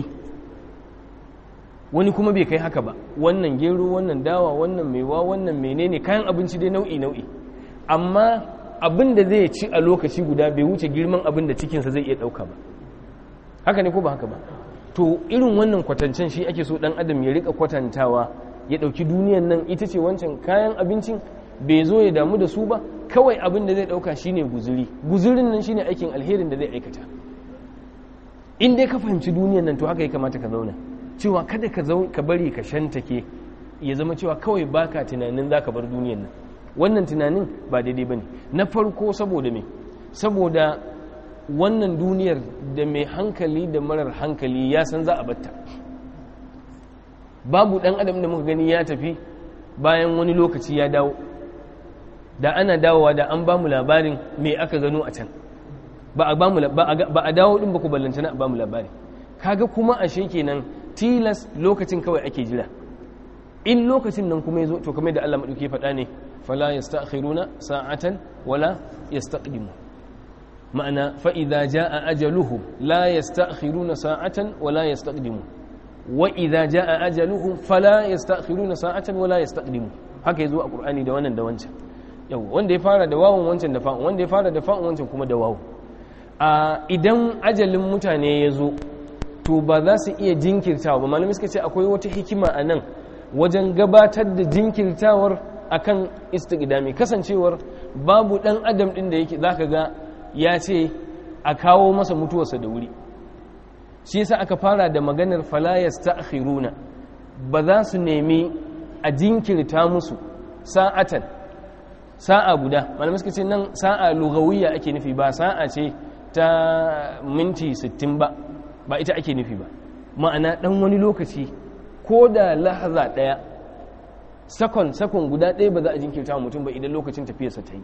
wani kuma bai kai haka ba wannan gero wannan dawa wannan maiwa wannan menene kayan abinci dai nau'i-nau'i amma abin da zai ci a lokaci guda bai wuce girman abin da cikinsa zai iya ɗauka ba haka ne ko ba haka ba to irin wannan kwatancen shi ake so ɗan adam ya rika kwatantawa ya ɗauki duniyan nan ita ce wancan kayan abincin bai zo ya damu da su ba kawai abin da zai ɗauka shine guzuri guzurin nan shine aikin alherin da zai aikata in dai ka fahimci duniyan nan to haka ya kamata ka zauna cewa kada ka ka bari ka shantake ya zama cewa kawai baka tunanin za ka bar duniyan nan wannan tunanin ba daidai ba ne na farko saboda me saboda wannan duniyar da mai hankali da marar hankali ya san za a batta babu ɗan adam da muka gani ya tafi bayan wani lokaci ya dawo da ana dawowa da an ba mu labarin me aka gano a can ba a dawo ɗin ba ku ballantana a ba mu labari kaga kuma ashe kenan tilas lokacin kawai ake jira in lokacin nan kuma ya zo to kamar da Allah maɗauki faɗa ne fala yastakhiruna sa'atan wala yastaqdimu ma'ana fa idza jaa ajaluhum la yastakhiruna sa'atan wala yastaqdimu wa idza jaa ajaluhum fala yastakhiruna sa'atan wala yastaqdimu haka yazo a qur'ani da wannan da wancan yau wanda ya fara da wawun wancan da fa'un wanda ya fara da fa'un wancan kuma da wawu a idan ajalin mutane ya zo to ba za su iya jinkirtawa ba malamai suka ce akwai wata hikima a nan wajen gabatar da jinkirtawar akan istiqdami kasancewar babu dan adam din da yake zaka ga ya ce a kawo masa mutuwarsa da wuri shi yasa aka fara da maganar fala yastakhiruna ba za su nemi a jinkirta musu sa'atan sa'a guda malamai suka ce nan sa'a lugawiyya ake nufi ba sa'a ce ta minti 60 ba ba ita ake nufi ba ma'ana dan wani lokaci ko da lahaza daya sakon sakon guda ɗaya ba za a jinkirta wa mutum ba idan lokacin tafiyarsa ta yi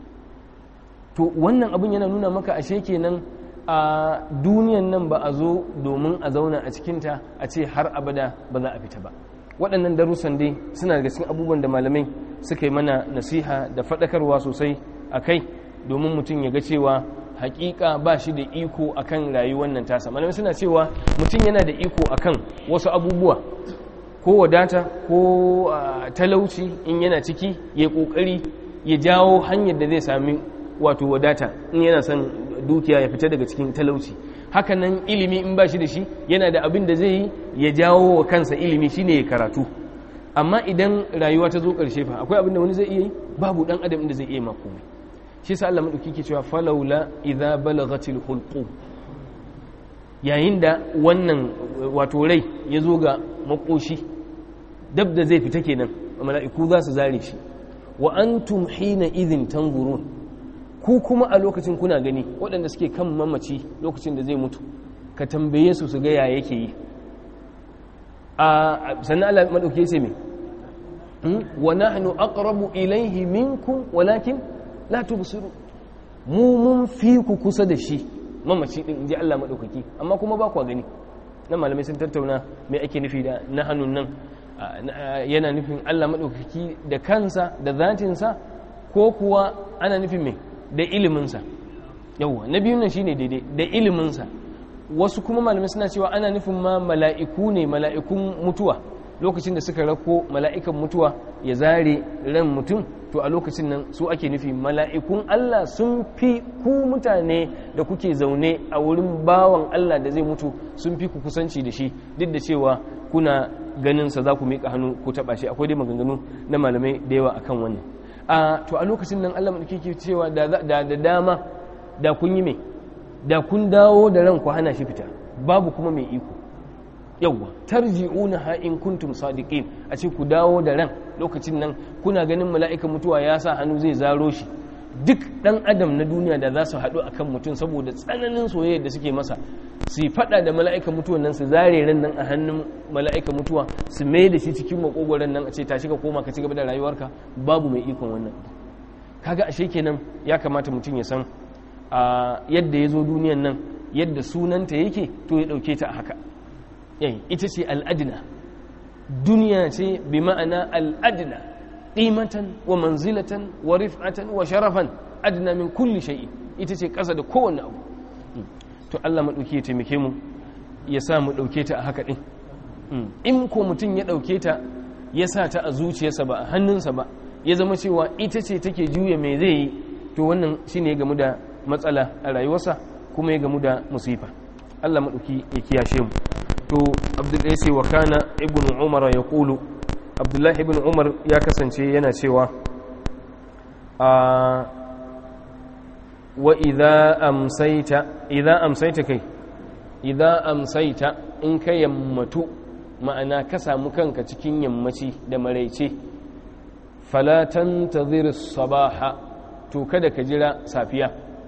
to wannan abin yana nuna maka ashe kenan a duniyan nan ba a zo domin a zauna a cikinta a ce har abada ba za a fita ba waɗannan darussan dai suna daga cikin abubuwan da malamai suka yi mana nasiha da faɗakarwa sosai a kai domin mutum ya ga cewa hakika ba shi da iko akan rayuwar nan tasa malamai suna cewa mutum yana da iko akan wasu abubuwa ko wadata ko talauci in yana ciki ya kokari ya jawo hanyar da zai sami wato wadata in yana son dukiya ya fita daga cikin talauci hakanan ilimi in ba shi da shi yana da abin da zai yi ya jawo wa kansa ilimi shine ya karatu amma idan rayuwa ta zo karshe fa akwai abin da wani zai iya yi babu dan adam da zai iya ma komai shi sa Allah madauki ke cewa falawla idza balagatil hulqu yayin da wannan wato rai ya zo ga makoshi dab da zai fita kenan mala'iku za su zare shi wa antum hina idhin tanzurun ku kuma a lokacin kuna gani waɗanda suke kan mamaci lokacin da zai mutu ka tambaye su su ga ya yake yi a sannan Allah madauke sai me wa nahnu aqrabu ilayhi minkum walakin la tubsiru mu mun fi ku kusa da shi mamaci din inji Allah madaukaki amma kuma ba ku gani nan malamai sun tattauna me ake nufi da nahanun nan yana nufin Allah madaukaki da kansa da zatinsa ko kuwa ana nufin me da iliminsa yawwa na biyun nan shine daidai da iliminsa wasu kuma malamai suna cewa ana nufin ma mala'iku ne mala'ikun mutuwa lokacin da suka rako mala'ikan mutuwa ya zare ran mutum to a lokacin nan su ake nufi mala'ikun Allah sun fi ku mutane da kuke zaune a wurin bawan Allah da zai mutu sun fi ku kusanci da shi duk da cewa kuna ganin sa za ku miƙa hannu ku taɓa shi akwai dai maganganu na malamai da yawa akan wannan a to a lokacin nan Allah ke cewa da da dama da kun yi mai da kun dawo da ran ku hana shi fita babu kuma mai iko yawwa tarji'una ha in kuntum sadiqin a ce ku dawo da ran lokacin nan kuna ganin mala'ikan mutuwa ya sa hannu zai zaro shi duk dan adam na duniya da za su haɗu akan mutum saboda tsananin soyayya da suke masa su faɗa da mala'ikan mutuwan nan su zare ran nan a hannun mala'ikan mutuwa su mai da shi cikin makogoron nan a ce tashi ka koma ka ci gaba da rayuwarka babu mai ikon wannan kaga ashe kenan ya kamata mutum ya san a yadda ya zo duniyan nan yadda sunanta yake to ya ɗauke ta a haka yayi ita ce al'adina duniya ce bi ma'ana al'adina ƙimatan wa manzilatan wa rif'atan wa sharafan adina min kulli shay'in ita ce ƙasa da kowanne abu to Allah maɗauki ya taimake mu ya sa mu ɗauke ta a haka ɗin in ko mutum ya ɗauke ta ya sa ta a zuciyarsa ba a hannunsa ba ya zama cewa ita ce take juya mai zai yi to wannan shine ya gamu da matsala a rayuwarsa kuma ya gamu da musifa Allah maɗauki ya kiyashe mu to abdullahi sai wa kana ibn umar ya kulu abdullahi ibn umar ya kasance yana cewa a wa idza amsaita idza amsaita kai idza amsaita in ka yammatu ma'ana ka samu kanka cikin yammaci da maraice fala tantazir sabaha to kada ka jira safiya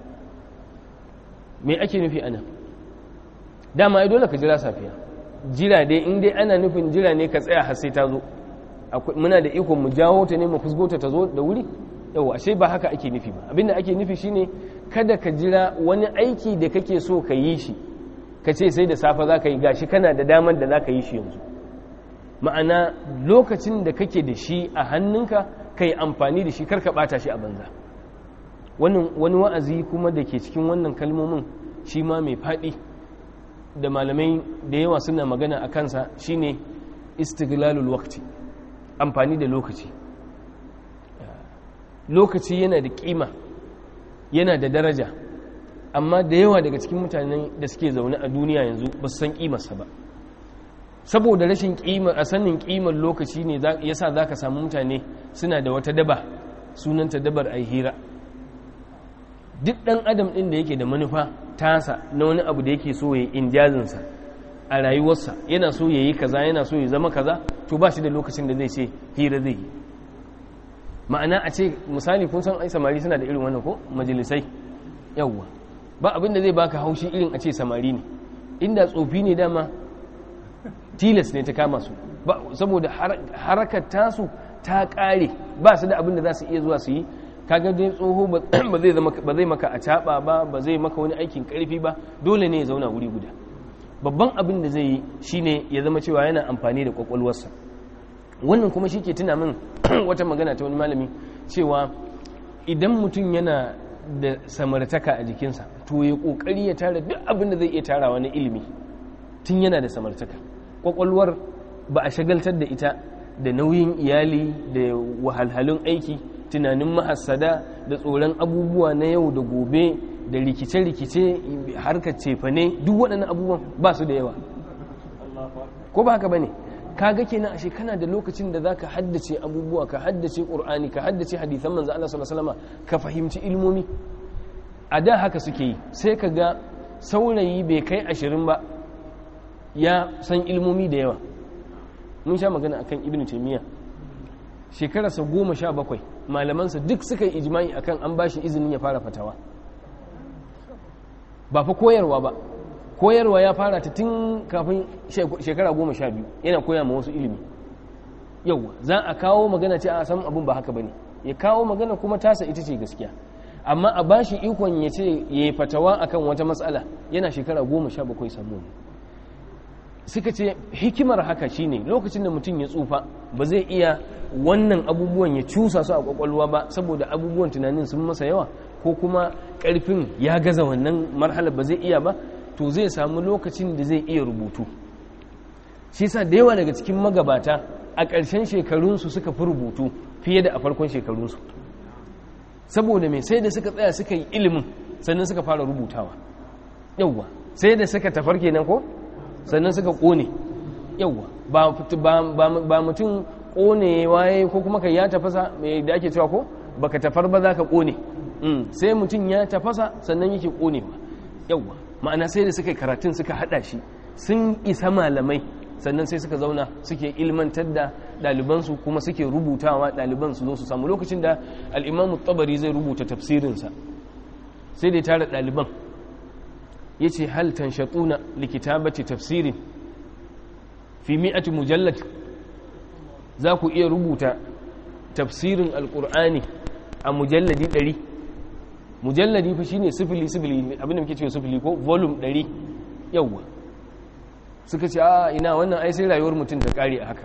me ake nufi ana dama ai dole ka jira safiya jira dai in dai ana nufin jira ne ka tsaya har sai ta zo muna da ikon mu jawo ta ne mu fusgota ta zo da wuri yau ashe ba haka ake nufi ba abinda ake nufi shine kada ka jira wani aiki da kake so ka yi shi ka ce sai da safe za ka yi gashi kana da damar da za ka yi shi yanzu ma'ana lokacin da kake da shi a hannunka ka yi amfani da shi kar ka bata shi a banza wani wa'azi kuma da ke cikin wannan kalmomin shi ma mai faɗi da malamai da yawa suna magana a kansa shine istiglalul waqti amfani da lokaci lokaci yana da kima yana da daraja amma da yawa daga cikin mutanen da suke zaune a duniya yanzu ba su san kimarsa ba saboda rashin kima a sanin kimar lokaci ne yasa za ka samu mutane suna da wata daba sunanta dabar ai hira duk ɗan adam ɗin da yake da manufa tasa na wani abu da yake so ya injazinsa a rayuwarsa yana so ya yi kaza yana so ya zama kaza to ba shi da lokacin da zai ce hira zai yi ma'ana a ce misali kun san ai samari suna da irin wannan ko majalisai yawwa ba abin da zai baka haushi irin a ce samari ne inda tsofi ne dama tilas ne ta kama su saboda harakar tasu ta ƙare ba su da abin da za su iya zuwa su yi kaga dai tsoho ba zai zama ba zai maka a caba ba ba zai maka wani aikin karfi ba dole ne ya zauna wuri guda babban abin da zai yi shine ya zama cewa yana amfani da kwakwalwarsa wannan kuma shi ke tuna min wata magana ta wani malami cewa idan mutum yana da samartaka a jikinsa to ya kokari ya tara duk abin da zai iya tarawa na ilimi tun yana da samartaka kwakwalwar ba a shagaltar da ita da nauyin iyali da wahalhalun aiki tunanin mahassada da tsoron abubuwa na yau da gobe da rikice-rikice harkar cefane duk waɗannan abubuwan ba su da yawa ko ba haka ba ne kaga kenan ashe kana da lokacin da zaka haddace abubuwa ka haddace qur'ani ka haddace hadisan manzo Allah sallallahu alaihi wasallam ka fahimci ilmomi a da haka suke yi sai ka ga saurayi bai kai ashirin ba ya san ilmomi da yawa mun sha magana akan ibn taimiyya shekararsa goma sha bakwai malamansa duk suka yi ijimai akan an bashi izinin ya fara fatawa ba fa koyarwa ba koyarwa ya fara ta tun kafin shekara goma sha biyu yana koya ma wasu ilimi yauwa za a kawo magana ce a san abin ba haka bane ya kawo magana kuma tasa ita ce gaskiya amma a bashi ikon ya ce ya yi fatawa akan wata matsala yana shekara goma sha bakwai samu suka ce hikimar haka shine lokacin da mutum ya tsufa ba zai iya wannan abubuwan ya cusa su a kwakwalwa ba saboda abubuwan tunanin sun masa yawa ko kuma karfin ya gaza wannan marhalar ba zai iya ba to zai samu lokacin da zai iya rubutu shi sa da yawa daga cikin magabata a ƙarshen shekarunsu suka fi rubutu fiye da a farkon shekarunsu saboda mai sai da suka tsaya suka yi ilimin sannan suka fara rubutawa yauwa sai da suka tafar kenan ko sannan suka ƙone yauwa ba mutum ƙone waye ko kuma ka ya tafasa mai da ake cewa ko baka tafar ba za ka ƙone sai mutum ya tafasa sannan yake ƙonewa yauwa ma'ana sai da suka yi karatun suka haɗa shi sun isa malamai sannan sai suka zauna suke ilmantar da ɗalibansu kuma suke rubutawa ɗaliban su zo su samu lokacin da al'imamu tabari zai rubuta tafsirinsa sai da ya tara ɗaliban ya ce hal tanshatuna likitabati tafsirin fi mi'ati mujallad za ku iya rubuta tafsirin alƙur'ani a mujalladi ɗari mujalladi fa shine sifili sifili abinda muke cewa sifili ko volume ɗari yawwa suka ce a ina wannan ai sai rayuwar mutum ta kare a haka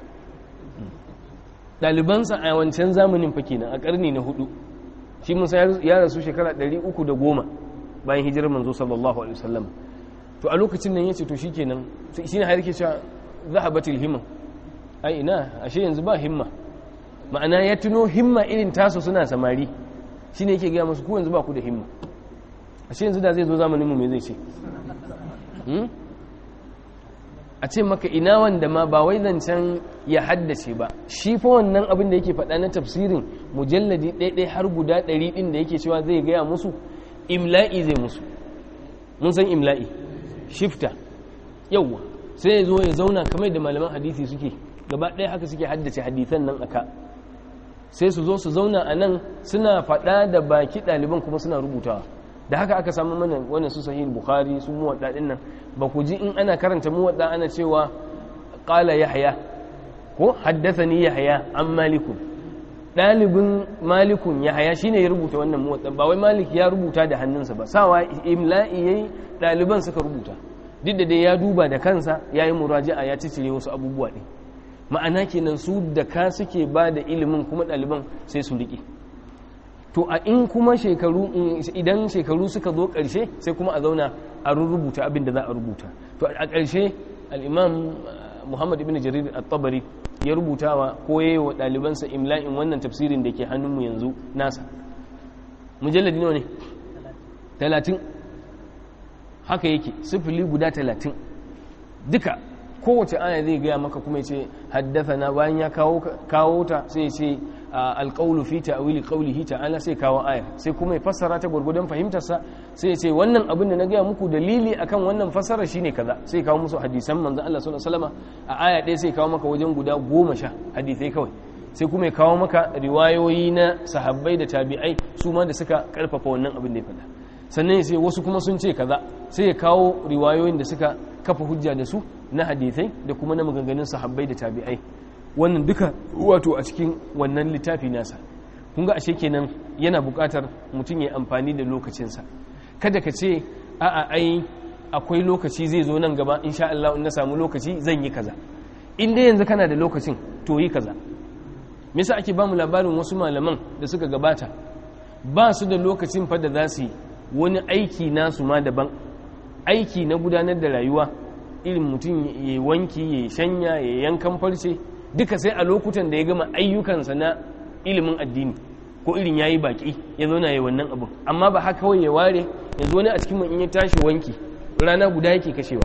ɗalibansa a wancan zamanin fa kenan a ƙarni na hudu shi musa ya rasu shekara 310 bayan hijirar manzo sallallahu alaihi wasallam to a lokacin nan yace to shikenan shine har yake cewa zahabatil himma ai ina ashe yanzu ba himma ma'ana ya tuno himma irin tasu suna samari shine yake ga musu ku yanzu ba ku da himma ashe yanzu da zai zo zamanin mu me zai ce a ce maka ina wanda ma ba wai zancen ya haddace ba shi fa wannan abin da yake faɗa na tafsirin mujalladi ɗaiɗai har guda ɗari ɗin da yake cewa zai gaya musu imla'i zai musu mun san imla'i shifta yauwa sai ya zo ya zauna kamar da malaman hadisi suke gaba ɗaya haka suke haddace hadisan nan aka sai su zo su zauna a nan suna faɗa da baki ɗaliban kuma suna rubutawa da haka aka samu mana wannan su sahih bukhari su muwadda din nan ba ku ji in ana karanta muwadda ana cewa qala yahya ko haddathani yahya an malikun dalibin malikun yahya shine ya rubuta wannan muwadda ba wai malik ya rubuta da hannunsa ba sawa imla'i yayi daliban suka rubuta duk da dai ya duba da kansa yayi muraja'a ya cicire wasu abubuwa din ma'ana kenan su da ka suke ba da ilimin kuma ɗaliban sai su riƙe to a in kuma shekaru idan shekaru suka zo ƙarshe sai kuma a zauna a rubuta abin da za a rubuta to a ƙarshe al'imam muhammad ibn jarir at-tabari ya rubuta wa koye wa ɗalibansa imla'in wannan tafsirin da ke hannunmu yanzu nasa mujalladi nawa ne talatin haka yake sifili guda talatin duka kowace aya zai gaya maka kuma ya ce haddasa bayan ya kawo ta sai ya ce alƙaulu fi ta'wili qawlihi ta'ala sai kawo aya sai kuma ya fassara ta gurgudan fahimtarsa sai ya ce wannan abin da na gaya muku dalili akan wannan fassara shine kaza sai kawo musu hadisan manzon Allah sallallahu alaihi wasallam a aya ɗaya sai kawo maka wajen guda goma sha hadisai kawai sai kuma ya kawo maka riwayoyi na sahabbai da tabi'ai su ma da suka karfafa wannan abin da ya faɗa sannan ya ce wasu kuma sun ce kaza sai ya kawo riwayoyin da suka kafa hujja da su na hadisai da kuma na maganganun sahabbai da tabi'ai wannan duka wato a cikin wannan littafi nasa kun ga ashe kenan yana buƙatar mutum ya amfani da lokacinsa kada ka ce a'a ai akwai lokaci zai zo nan gaba insha Allah in na samu lokaci zan yi kaza in dai yanzu kana da lokacin to yi kaza me yasa ake bamu labarin wasu malaman da suka gabata ba su da lokacin fa da za su yi wani aiki nasu ma daban aiki na gudanar da rayuwa irin mutum ya wanki ya shanya ya yankan farce duka sai a lokutan da ya gama ayyukansa na ilimin addini ko irin yayi baki ya zo na yi wannan abin amma ba haka kawai ya ware yanzu wani a cikin in ya tashi wanki rana guda yake kashewa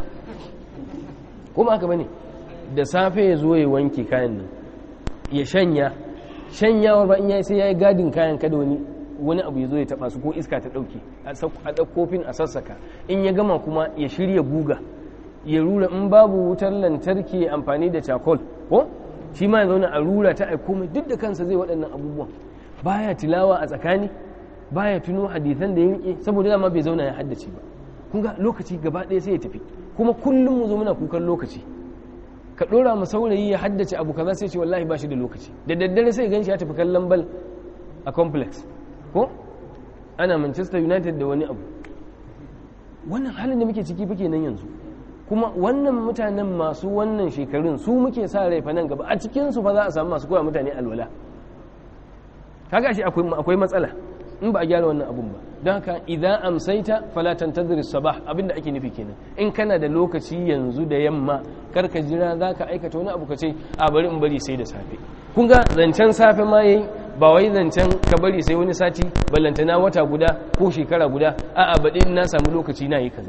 kuma haka bane da safe ya zo ya wanki kayan nan ya shanya shanyawar ba in yayi sai yayi gadin kayan kada wani wani abu ya zo ya taba su ko iska ta dauke a ɗauko kofin a sassaka in ya gama kuma ya shirya guga ya rura in babu wutar lantarki amfani da cakol ko shi ma ya zauna a rura ta aiko mai duk da kansa zai waɗannan abubuwan baya tilawa a tsakani baya tuno hadisan da ya rike saboda dama bai zauna ya haddace ba kun ga lokaci gaba ɗaya sai ya tafi kuma kullum mu zo muna kukan lokaci ka ɗora mu saurayi ya haddace abu kaza sai ce wallahi ba shi da lokaci da daddare sai gan shi ya tafi kallon bal a complex ko ana manchester united da wani abu wannan halin da muke ciki fa kenan yanzu kuma wannan mutanen masu wannan shekarun su muke sa rai fa nan gaba a cikin su fa za a samu masu koya mutane alwala kaga shi akwai matsala in ba a gyara wannan abun ba don haka idan amsaita fala tantazir sabah abinda ake nufi kenan in kana da lokaci yanzu da yamma kar ka jira za ka aikata wani abu ka ce a bari in bari sai da safe kun ga zancen safe ma yayi ba wai zancen ka bari sai wani sati ballantana wata guda ko shekara guda a'a baɗi in na samu lokaci na yi kaza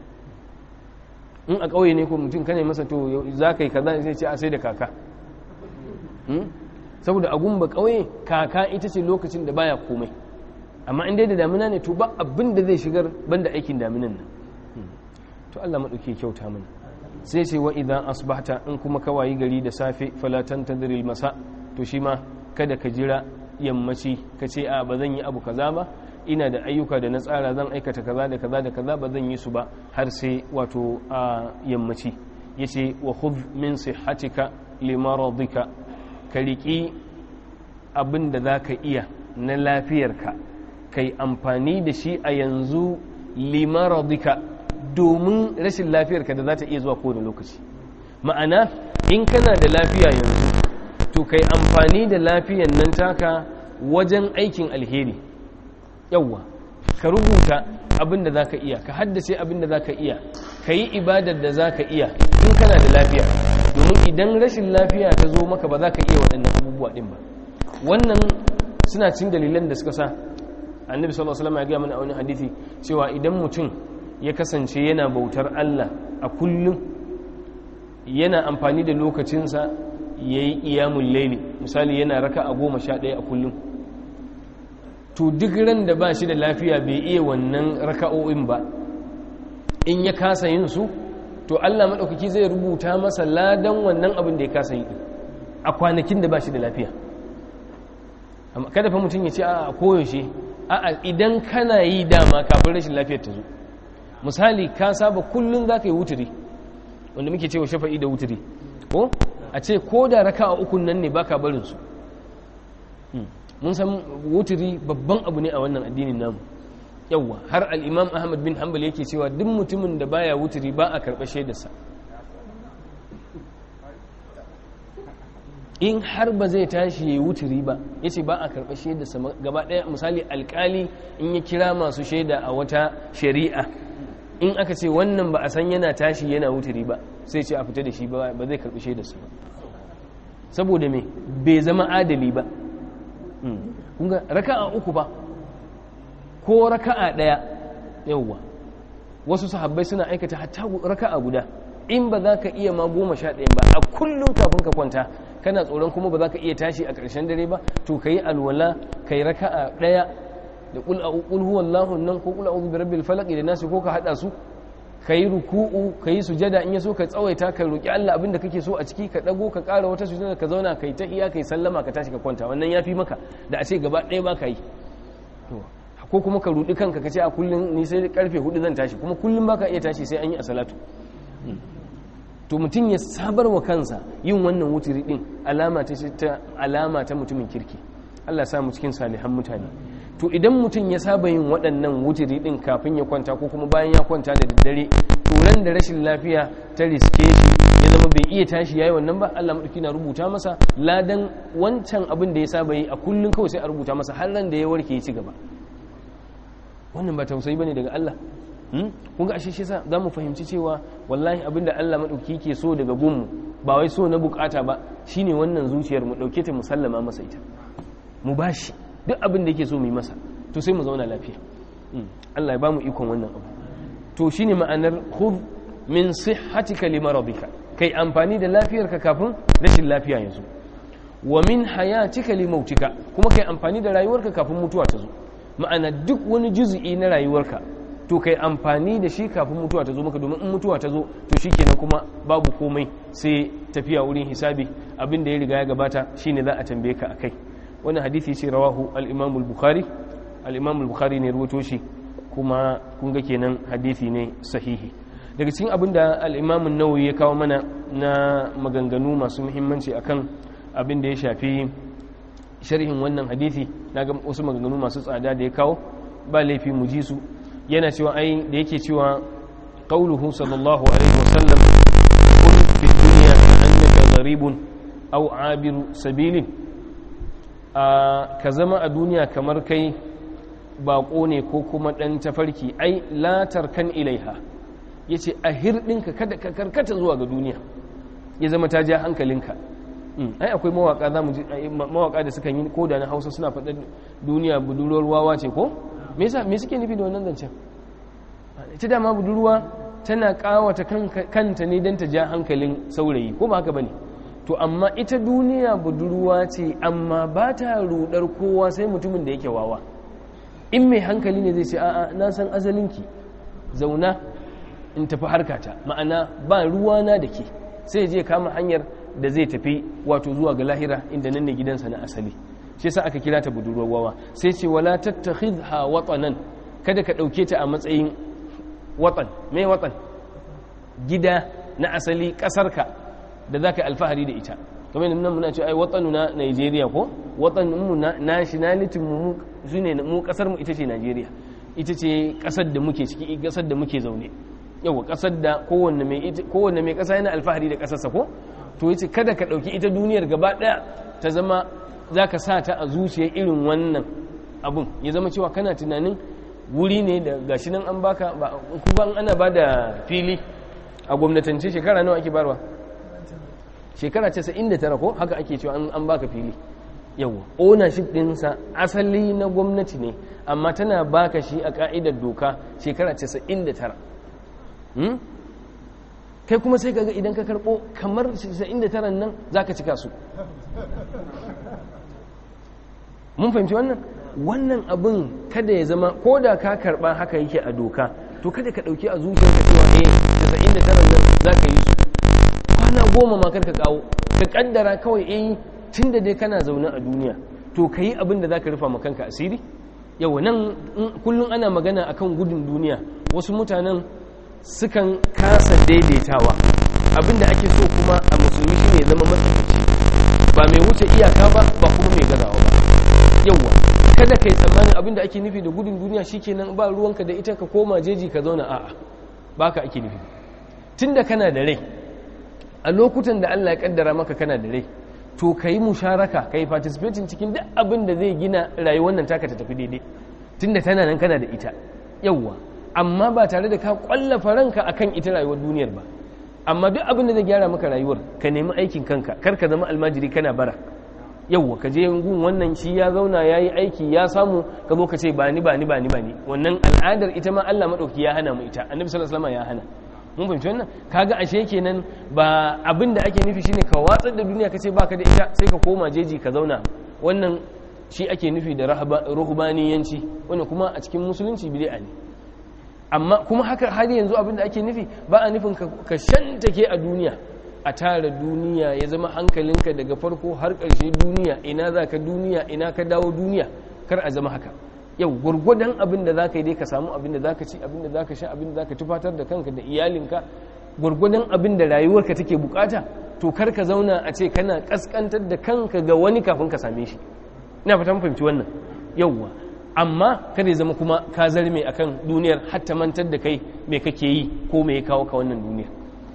in a ƙauye ne ko mutum kane masa to za ka yi kaza sai ce a sai da kaka saboda a gumba ƙauye kaka ita ce lokacin da baya komai amma in dai da damina ne to ba abin da zai shigar banda aikin daminan nan to Allah maɗauki kyauta mana sai ce wa idan asbahta in kuma ka wayi gari da safe falatan tadril masa to shi ma kada ka jira yammaci ka ce a ba zan yi abu kaza ba ina da ayyuka da na tsara zan aikata kaza da kaza da kaza ba zan yi su ba har sai wato a yammaci yace wa khudh min sihhatika limaradika ka riƙi abin da za ka iya na lafiyarka ka yi amfani da shi a yanzu limaradika domin rashin lafiyarka da za ta iya zuwa kowane lokaci ma'ana in kana da lafiya yanzu to ka yi amfani da lafiyan nan taka wajen aikin alheri yawwa ka rubuta abin da za ka iya ka haddace abin da za ka iya ka yi ibadar da za ka iya in kana da lafiya domin idan rashin lafiya ta zo maka ba za ka iya waɗannan abubuwa ɗin ba wannan suna cin dalilan da suka sa annabi sallallahu alaihi wasallam ya gaya mana a wani hadisi cewa idan mutum ya kasance yana bautar Allah a kullum yana amfani da lokacinsa ya yi iyamun laili misali yana raka a goma sha ɗaya a kullum to duk ran da ba shi da lafiya bai iya wannan raka'o'in ba in ya kasa yin su to Allah maɗaukaki zai rubuta masa ladan wannan abin da ya kasa yi a kwanakin da ba shi da lafiya kada fa mutum ya ce a koyaushe a idan kana yi dama kafin rashin lafiyar ta zo misali ka saba kullum za ka yi wuturi wanda muke cewa shafa'i da wuturi ko a ce ko da raka a ukun nan ne baka barin su mun san wuturi babban abu ne a wannan addinin namu yawwa har al'imam ahmad bin hanbal yake cewa duk mutumin da baya wuturi ba a karɓar shaidarsa in har ba zai tashi ya yi wuturi ba ya ce ba a karɓar shaidarsa gaba ɗaya misali alƙali in ya kira masu shaida a wata shari'a in aka ce wannan ba a san yana tashi yana wuturi ba sai ce a fita da shi ba zai karɓi shaidarsa ba saboda me bai zama adali ba kunga raka'a uku ba ko raka'a ɗaya yauwa wasu sahabbai suna aikata hatta raka'a guda in ba za ka iya ma goma sha ɗaya ba a kullum kafin ka kwanta kana tsoron kuma ba za ka iya tashi a ƙarshen dare ba to ka yi alwala ka yi raka'a ɗaya da ƙul a ƙul huwallahu nan ko ƙul a uzu birabbil falaki da nasu ko ka haɗa su ka yi ruku'u ka yi sujada in ya so ka tsawaita ka roƙi Allah abin da kake so a ciki ka ɗago ka ƙara wata sujada ka zauna ka yi ta iya ka yi sallama ka tashi ka kwanta wannan ya fi maka da a ce gaba ɗaya ba ka yi ko kuma ka rudi kanka ka ce a kullum ni sai karfe hudu zan tashi kuma kullum baka iya tashi sai an yi a salatu to mutum ya sabar wa kansa yin wannan wuturi din alama ta ta alama ta mutumin kirki Allah ya sa mu cikin salihan mutane to idan mutum ya saba yin waɗannan wuturi din kafin ya kwanta ko kuma bayan ya kwanta da daddare to ran da rashin lafiya ta riske shi ya zama bai iya tashi yayi wannan ba Allah madauki na rubuta masa ladan wancan abin da ya saba yi a kullum kawai sai a rubuta masa har ran da ya warke ya ci gaba wannan ba tausayi bane daga Allah kun ga ashe shi yasa zamu fahimci cewa wallahi abinda Allah madauki ke so daga gunmu ba wai so na bukata ba shine wannan zuciyar mu dauke ta musallama masa ita mu bashi duk abin da yake so mu yi masa to sai mu zauna lafiya Allah ya bamu ikon wannan abu to shine ma'anar khudh min sihhatika limaradika kai amfani da lafiyarka kafin rashin lafiya ya zo wa min hayatika limautika kuma kai amfani da rayuwarka kafin mutuwa ta zo ma'ana duk wani juzu'i na rayuwarka to kai amfani da shi kafin mutuwa ta zo maka domin in mutuwa ta zo to shikenan kuma babu komai sai tafiya wurin hisabi abin da ya riga ya gabata shine za a tambaye ka akai wannan hadisi ce rawahu al-Imam al-Bukhari al-Imam al-Bukhari ne ruwato shi kuma kun ga kenan hadisi ne sahihi daga cikin abin da al-Imam an-Nawawi ya kawo mana na maganganu masu muhimmanci akan abin da ya shafi sharhin wannan hadisi naga wasu maganganu masu tsada da ya kawo ba laifi mu ji su yana cewa ai da yake cewa qauluhu sallallahu alaihi wasallam kun fi dunya annaka gharibun aw abiru sabilin a ka zama a duniya kamar kai bako ne ko kuma dan tafarki ai la tarkan ilaiha yace a hirdinka kada ka karkata zuwa ga duniya ya zama ta ja hankalinka ai akwai mawaka za mu ji mawaka da suka yi ko da na Hausa suna faɗa duniya budurwar wawa ce ko me yasa me suke nufi da wannan zancen ita dama budurwa tana kawata kanta ne don ta ja hankalin saurayi ko ba haka bane to amma ita duniya budurwa ce amma ba ta rudar kowa sai mutumin da yake wawa in mai hankali ne zai ce a'a na san azalinki zauna in tafi harkata ma'ana ba ruwana da ke sai je kama hanyar da zai tafi wato zuwa ga lahira inda nan ne gidansa na asali shi yasa aka kira ta budurwar wawa sai ce wala tattakhidha watanan kada ka dauke ta a matsayin watan me watan gida na asali kasarka da zaka alfahari da ita kamar yadda nan muna ce ai watanu na Nigeria ko watanin mu na nationality mu shine mu kasar mu ita ce Nigeria ita ce kasar da muke ciki kasar da muke zaune yawa kasar da kowanne mai kowanne mai kasa yana alfahari da kasarsa ko to yace kada ka dauki ita duniyar gaba daya ta zama za ka sa ta a zuciya irin wannan abun ya zama cewa kana tunanin wuri ne da gashi nan an baka kuma ana ba da fili a gwamnatance shekara nawa ake barwa shekara 99 ko haka ake cewa an baka fili yawa ownership dinsa asali na gwamnati ne amma tana baka shi a ka'idar doka shekara 99 kai kuma sai kaga idan ka karbo kamar 99 nan zaka cika su mun fahimci wannan wannan abin kada ya zama ko da ka karba haka yake a doka to kada ka dauki a zuciyarka cewa eh 99 nan zaka yi su kwana goma ma kar ka kawo ka kaddara kawai eh tunda dai kana zaune a duniya to ka yi abin da zaka rufa ma kanka asiri yau nan kullum ana magana akan gudun duniya wasu mutanen sukan kasa daidaitawa abin da ake so kuma a musulmi shine zama matsakaici ba mai wuce iyaka ba ba kuma mai gazawa ba yauwa kada ka yi tsammanin abin da ake nufi da gudun duniya shikenan ba ruwanka da ita ka koma jeji ka zauna a'a ba ka ake nufi tun da kana da rai a lokutan da Allah ya kaddara maka kana da rai to ka yi musharaka ka yi participating cikin duk abin da zai gina rayuwar nan taka ta tafi daidai tun da tana nan kana da ita yauwa amma ba tare da ka kwallafa ranka akan ita rayuwar duniyar ba amma duk abin da zai gyara maka rayuwar ka nemi aikin kanka kar ka zama almajiri kana bara yauwa ka je gun wannan shi ya zauna ya yi aiki ya samu ka zo ka ce ba ni ba ni ba ni ba ni wannan al'adar ita ma Allah maɗauki ya hana mu ita annabi sallallahu alaihi wasallam ya hana mun fahimci wannan kaga ashe kenan ba abin da ake nufi shine ka watsar da duniya ka ce baka da ita sai ka koma jeji ka zauna wannan shi ake nufi da ruhbaniyanci wannan kuma a cikin musulunci bid'a ne amma kuma haka har yanzu abin da ake nufi ba a nufin ka shantake a duniya a tara duniya ya zama hankalinka daga farko har ƙarshe duniya ina za ka duniya ina ka dawo duniya kar a zama haka yau gwargwadon abin da za ka yi dai ka samu abin da za ka ci abin da za ka sha abin da za ka tufatar da kanka da iyalinka gwargwadon abin da rayuwarka take bukata to kar ka zauna a ce kana kaskantar da kanka ga wani kafin ka same shi ina fata fahimci wannan yauwa amma kada ya zama kuma ka zarme akan duniyar hatta mantar da kai me kake yi ko me ya kawo ka wannan duniyar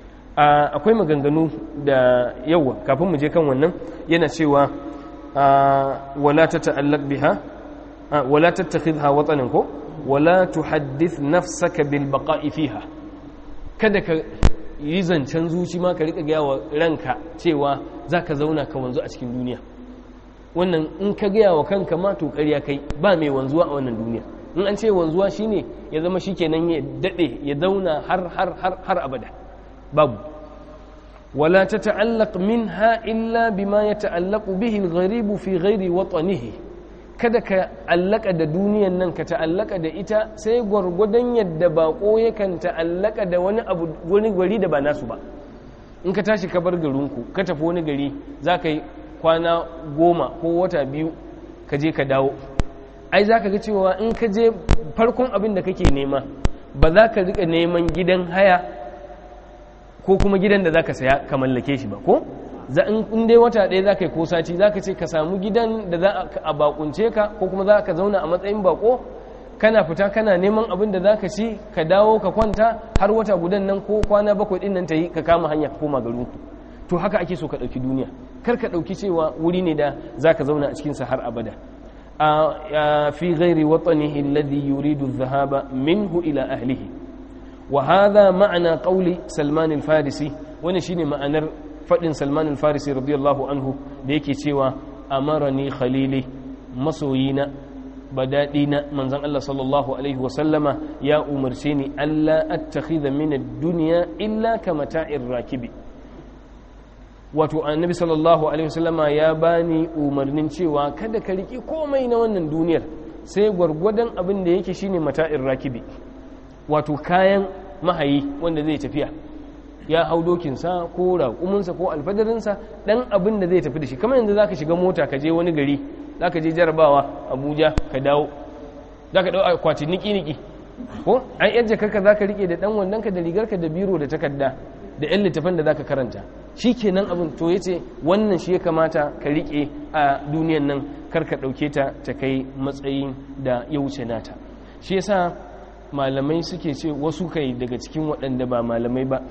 akwai maganganu da yawa kafin mu je kan wannan yana cewa wala ta ta'allaq biha wala tattakhidha watanan ko wala tuhaddith nafsaka bil baqa'i fiha kada ka yi zancen zuci ma ka rika gaya wa ranka cewa zaka zauna ka wanzu a cikin duniya wannan in ka gaya wa kanka ma to ƙarya kai ba mai wanzuwa a wannan duniya in an ce wanzuwa shine ya zama shikenan ya dade ya zauna har har har har abada babu wala tata'allaq minha illa bima yata'allaqu bihi al-gharib fi ghairi watanihi kada ka allaka da duniyan nan ka ta'allaka da ita sai gwargwadon yadda bako yakan ta'allaka da wani abu wani gari da ba nasu ba in ka tashi ka bar garinku ka tafi wani gari za ka yi kwana goma ko wata biyu ka je ka dawo ai za ka ga cewa in ka je farkon abin da kake nema ba za ka rika neman gidan haya ko kuma gidan da za ka saya ka mallake shi ba ko in dai wata ɗaya za ka yi ko sati za ka ce ka samu gidan da za a bakunce ka ko kuma za ka zauna a matsayin bako kana fita kana neman abin da za ka ci ka dawo ka kwanta har wata gudan nan ko kwana bakwai ɗin nan ta yi ka kama hanya ka koma garinku to haka ake so ka ɗauki duniya kar ka ɗauki cewa wuri ne da za ka zauna a cikinsa har abada في غير وطنه الذي يريد الذهاب منه إلى أهله وهذا معنى قول سلمان الفارسي ونشين معنى فإن سلمان الفارسي رضي الله عنه ديكي سوى أمرني خليلي مصوينا بدادينا من زن الله صلى الله عليه وسلم يا أمرسيني ألا أتخذ من الدنيا إلا كمتاع الراكب wato annabi sallallahu alaihi wasallama ya bani umarnin cewa kada ka riki komai na wannan duniyar sai gwargwadon abin da yake shine mata'in rakibi wato kayan mahayi wanda zai tafiya ya hau dokinsa ko raƙuminsa ko alfadarinsa ɗan abin da zai tafi da shi kamar yanzu za ka shiga mota ka je wani gari za ka je jarabawa abuja ka dawo za ka ɗau akwatin niki-niki ko an yadda karka za ka riƙe da ɗan wandonka da rigarka da biro da takarda da 'yan littafan da za ka karanta shi kenan abin to ya ce wannan shi ya kamata ka riƙe a duniyan nan karka ɗauke ta ta kai matsayin da ya wuce nata shi yasa malamai suke ce wasu kai daga cikin waɗanda ba malamai ba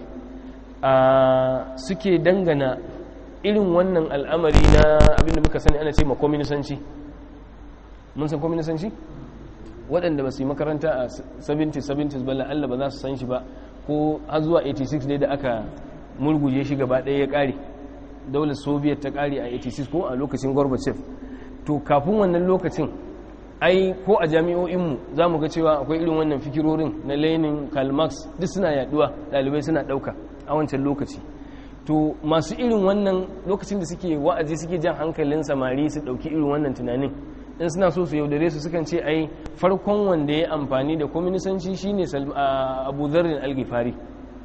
suke dangana irin wannan al'amari na abinda muka sani ana ce ma kwaminisanci mun san kwaminisanci waɗanda ba su yi makaranta a 70-70 ba la'alla ba za su san shi ba ko har zuwa 86 ne da aka murguje shi gaba ɗaya ya ƙare daular soviet ta ƙare a 86 ko a lokacin gorbachev to kafin wannan lokacin ai ko a jami'o'inmu za mu ga cewa akwai irin wannan fikirorin na lenin karl marx duk suna yaduwa ɗalibai suna ɗauka a wancan lokaci to masu irin wannan lokacin da suke wa'azi suke jan hankalin samari su ɗauki irin wannan tunanin in suna so su yaudare su sukan ce ai farkon wanda ya amfani da kwaminisanci shine abu zarrin algifari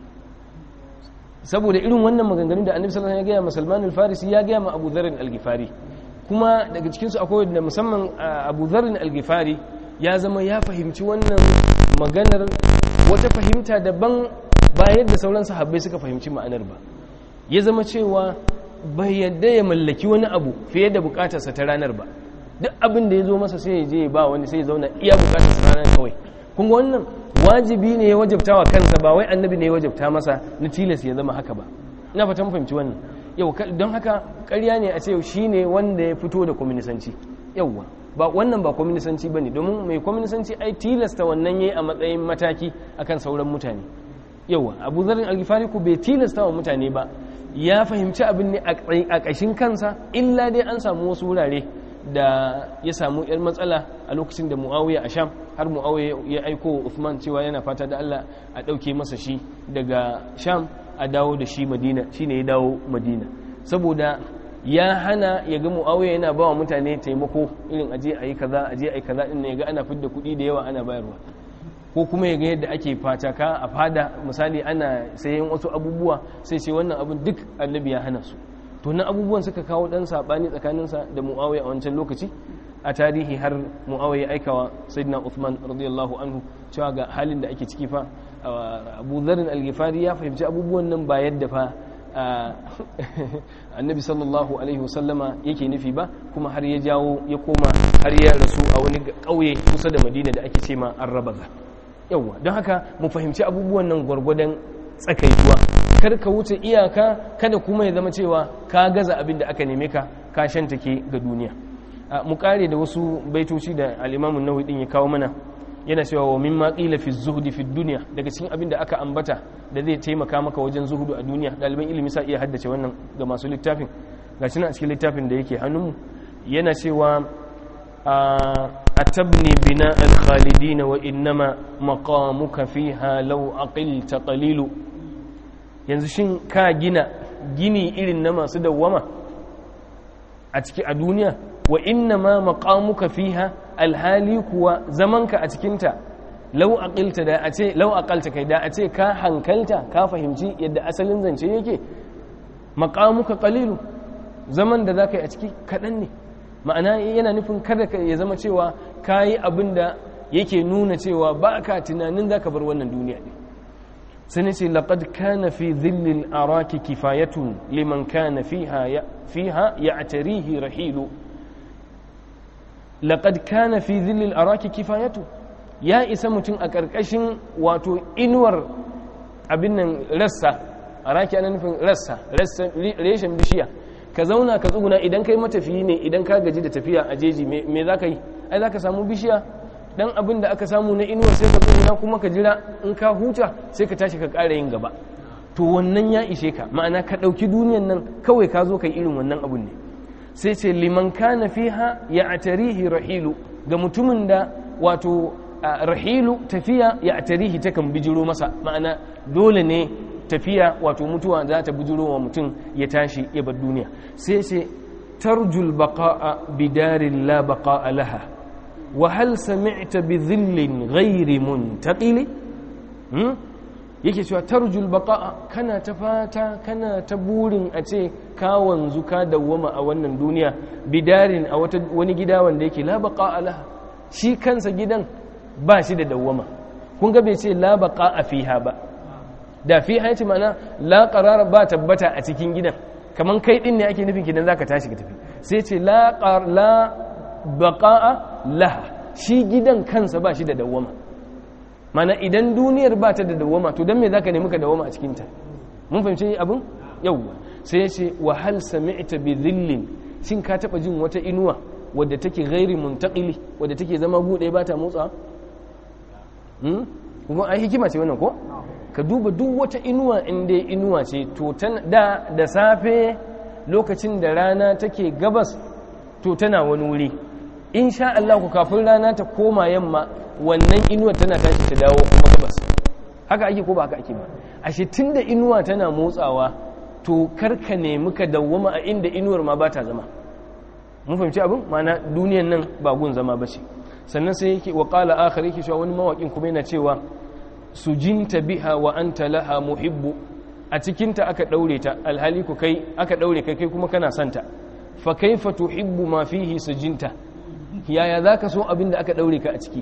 saboda irin wannan maganganun da annabi sallallahu alaihi wasallam ya gaya ma Salman al-Farisi ya gaya ma Abu Dharr al-Ghifari kuma daga cikin su akwai da musamman Abu Dharr al-Ghifari ya zama ya fahimci wannan maganar wata fahimta daban ba yadda sauran sahabbai suka fahimci ma'anar ba ya zama cewa bai yadda ya mallaki wani abu fiye da bukatarsa ta ranar ba duk abin da ya zo masa sai ya je ba wani sai ya zauna iya bukatarsa ranar kawai kun ga wannan wajibi ne ya wajabta wa kansa ba wai annabi ne ya wajabta masa na tilas ya zama haka ba ina fata mun fahimci wannan yau don haka ƙarya ne a ce shi ne wanda ya fito da kwaminisanci yauwa ba wannan ba kwaminisanci ba ne domin mai kwaminisanci ai tilasta wannan ya yi a matsayin mataki akan sauran mutane yauwa abu zarin algifari ku bai tilasta wa mutane ba ya fahimci abin ne a ƙashin kansa illa dai an samu wasu wurare da ya samu yar matsala a lokacin da muawiya a sham har muawiya ya aiko Uthman cewa yana fata da Allah a ɗauke masa shi daga sham a dawo da shi madina shine ya dawo madina saboda ya hana ya ga muawiya yana ba wa mutane taimako irin aje a yi kaza aje a yi kaza din ya ga ana fidda kuɗi da yawa ana bayarwa ko kuma ya ga yadda ake fataka a fada misali ana sayan wasu abubuwa sai ce wannan abin duk annabi ya hana su to na abubuwan suka kawo dan sabani tsakaninsa da muawiya a wancan lokaci a tarihi har muawiya aikawa sayyidina Uthman radiyallahu anhu cewa ga halin da ake ciki fa Abu Dharr al-Ghifari ya fahimci abubuwan nan ba yadda fa annabi sallallahu alaihi wasallama yake nufi ba kuma har ya jawo ya koma har ya rasu a wani ƙauye kusa da Madina da ake ce ma Arrabaza yawa don haka mu fahimci abubuwan nan gwargwadon tsakaituwa kar ka wuce iyaka kada kuma ya zama cewa ka gaza abin da aka neme ka ka shantake ga duniya mu kare da wasu baitoci da al-Imam an din ya kawo mana yana cewa wa mimma qila fi zuhdi fi dunya daga cikin abin da aka ambata da zai taimaka maka wajen zuhudu a duniya ɗaliban ilimi sa iya haddace wannan ga masu littafin gashi nan a cikin littafin da yake hannunmu yana cewa أتبني بناء الخالدين وإنما مقامك فيها لو أقلت قليل yanzu shin ka gina gini irin na masu dawwama a ciki a duniya wa inna ma maqamuka fiha alhali kuwa zamanka a cikinta lau aqilta da a ce lau aqalta kai da a ce ka hankalta ka fahimci yadda asalin zance yake maqamuka qalilu zaman da zaka yi a ciki kaɗan ne ma'ana yana nufin kada ka ya zama cewa kayi abin da yake nuna cewa ba ka tunanin zaka bar wannan duniya ne sai ce laqad kana fi dhillil araki kifayatun liman kana fiha fiha ya'tarihi rahilu laqad kana fi dhillil araki kifayatu ya isa mutum a ƙarƙashin wato inuwar abin nan rassa araki ana nufin rassa reshen bishiya ka zauna ka tsuguna idan kai matafiyi ne idan ka gaji da tafiya a jeji me za ka yi ai za ka samu bishiya dan abin da aka samu na inuwar sai ka tsuguna kuma ka jira in ka huta sai ka tashi ka ƙara yin gaba to wannan ya ishe ka ma'ana ka ɗauki duniyan nan kawai ka zo ka yi irin wannan abun ne sai ce liman kana fiha ya atarihi rahilu ga mutumin da wato rahilu tafiya ya atarihi takan bijiro masa ma'ana dole ne tafiya wato mutuwa za ta bijiro wa mutum ya tashi ya bar duniya sai ce tarjul baqa'a bidarin la baqa'a laha wa hal sami'ta bi dhillin ghairi muntaqili hmm? yake cewa tarjul baqa'a kana ta fata kana ta burin a ce ka wanzu ka dawwama a wannan duniya bidarin a wata wani gida wanda yake la baqa'a laha shi kansa gidan ba shi da dawwama kun ga bai ce la baqa'a fiha ba da fi haiti mana la qarara ba tabbata a cikin gidan kaman kai din ne ake nufin kidan zaka tashi ka tafi sai ce la la baqa'a laha shi gidan kansa ba shi da dawwama mana idan duniyar ba ta da dawwama to dan me zaka nemi ka dawwama a cikin ta mun fahimci abin yawwa sai ya ce wa hal sami'ta bi dhillin shin ka taba jin wata inuwa wadda take ghairi muntaqili wadda take zama bude ba ta motsa hmm? kuma ai hikima ce wannan ko ka duba duk wata inuwa inda inuwa ce to da da safe lokacin da rana take gabas to tana wani wuri in sha Allah ku kafin rana ta koma yamma wannan inuwar tana tashi ta dawo kuma gabas haka ake ko ba haka ake ba ashe tunda inuwa tana motsawa to karka nemi ka dawwama a inda inuwar ma ba ta zama mun fahimci abin mana duniyan nan ba gun zama ba ce sannan sai yake wa qala akhar yake cewa wani mawakin kuma yana cewa sujinta biha wa anta laha muhibbu a cikinta aka daure ta alhali ku kai aka daure kai kai kuma kana santa fa kaifa tuhibbu ma fihi sujinta yaya zaka so abin da aka daure ka a ciki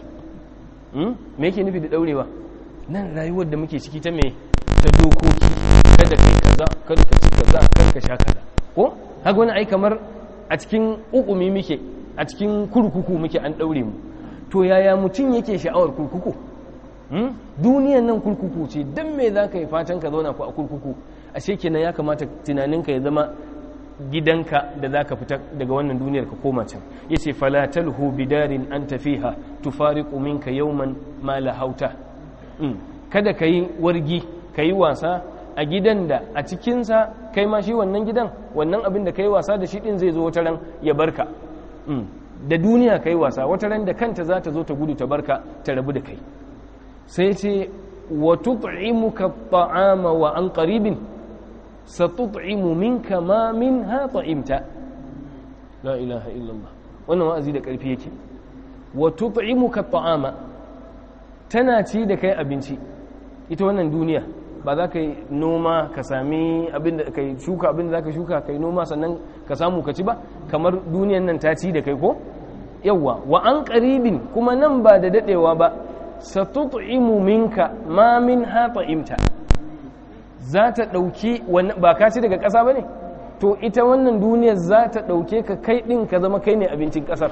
me yake nufi da daurewa nan rayuwar da muke ciki ta me ta dokoki kada kai kaza kada ka ci kaza kada ka sha kaza ko haka wani ai kamar a cikin ukumi muke a cikin kurkuku muke an daure mu to yaya mutum yake sha'awar kurkuku duniyan nan kurkuku ce don me za ka yi fatan ka zauna ku a kurkuku a kenan ya kamata tunaninka ya zama gidanka da za ka fita daga wannan duniyar ka koma can ya ce falatalhu bidarin an tafiha tufariqu minka yawman ma lahauta kada ka yi wargi ka yi wasa a gidan da a cikinsa kai ma shi wannan gidan wannan abin da ka yi wasa da shi din zai zo wata ran ya barka da duniya ka yi wasa wata ran da kanta za ta zo ta gudu ta barka ta rabu da kai sai ce wa tut'imuka ta'ama wa an qaribin satut'imu minka ma minha ta'imta la ilaha illallah wannan wa'azi da karfi yake wa tut'imuka ta'ama tana ci da kai abinci ita wannan duniya ba za ka yi noma ka sami abin da ka shuka abin da za ka shuka ka yi noma sannan ka samu ka ci ba kamar duniyan nan ta ci da kai ko yawwa wa an qaribin kuma nan ba da dadewa ba satut'imu minka ma min imta za ta ɗauki ba ka ci daga ƙasa ba ne to ita wannan duniyar za ta ɗauke ka kai ɗin ka zama kai ne abincin ƙasar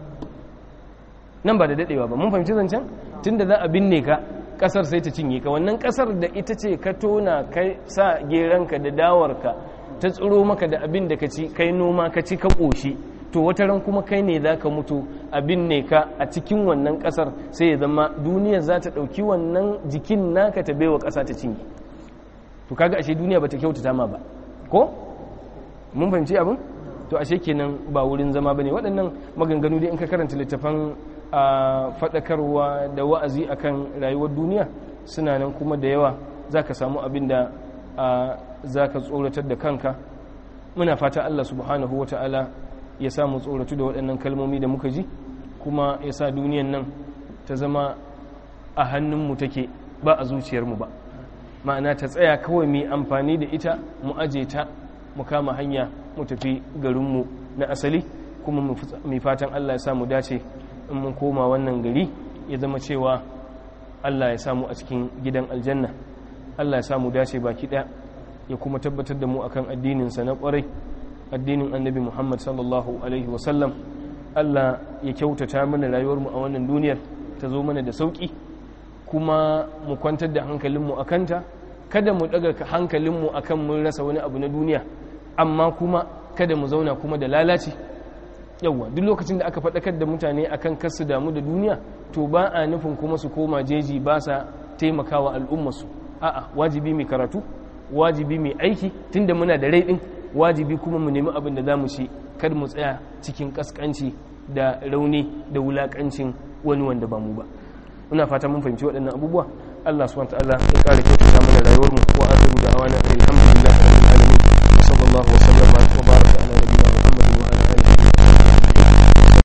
nan ba da daɗewa ba mun fahimci zancen tun da za a binne ka ƙasar sai ta cinye ka wannan ƙasar da ita ce ka tona kai sa geranka da dawarka ta tsiro maka da abin da ka ci kai noma ka ci ka ƙoshi to wata ran kuma kai ne za ka mutu abin ne ka a cikin wannan kasar sai ya zama duniya za ta ɗauki wannan jikin naka ta baiwa ƙasa ta cinye to kaga ashe duniya ba ta kyautata ma ba ko mun fahimci abin to ashe kenan ba wurin zama ba ne waɗannan maganganu dai in ka karanta littafan faɗakarwa da wa'azi akan rayuwar duniya suna nan kuma da yawa za ka samu abin da za ka tsoratar da kanka muna fata allah subhanahu wa ta'ala ya sa mu tsoratu da waɗannan kalmomi da muka ji kuma ya sa duniyan nan ta zama a hannunmu take ba a zuciyarmu ba ma'ana ta tsaya kawai mai amfani da ita mu aje ta mu kama hanya mu tafi garinmu na asali kuma mai fatan Allah ya sa mu dace in mun koma wannan gari ya zama cewa Allah ya samu a cikin gidan aljanna Allah ya samu dace baki ɗaya ya kuma tabbatar da mu akan addininsa na ƙwarai addinin annabi Muhammad sallallahu alaihi wasallam Allah ya kyautata mana rayuwarmu a wannan duniyar ta zo mana da sauƙi kuma mu kwantar da hankalinmu a kanta kada mu ɗaga hankalinmu akan mun rasa wani abu na duniya amma kuma kada mu zauna kuma da lalaci yawwa duk lokacin da aka faɗakar da mutane akan kar su damu da duniya to ba a nufin kuma su koma jeji ba sa taimakawa al'ummarsu a'a wajibi mai karatu wajibi mai aiki tunda muna da rai din wajibi kuma mu nemi abin da za mu ci kar mu tsaya cikin kaskanci da rauni da wulakancin wani wanda ba mu ba ina fata mun fahimci waɗannan abubuwa Allah subhanahu wa ta'ala ya ƙara kyautata mana rayuwar mu wa akhiru da'awana alhamdulillah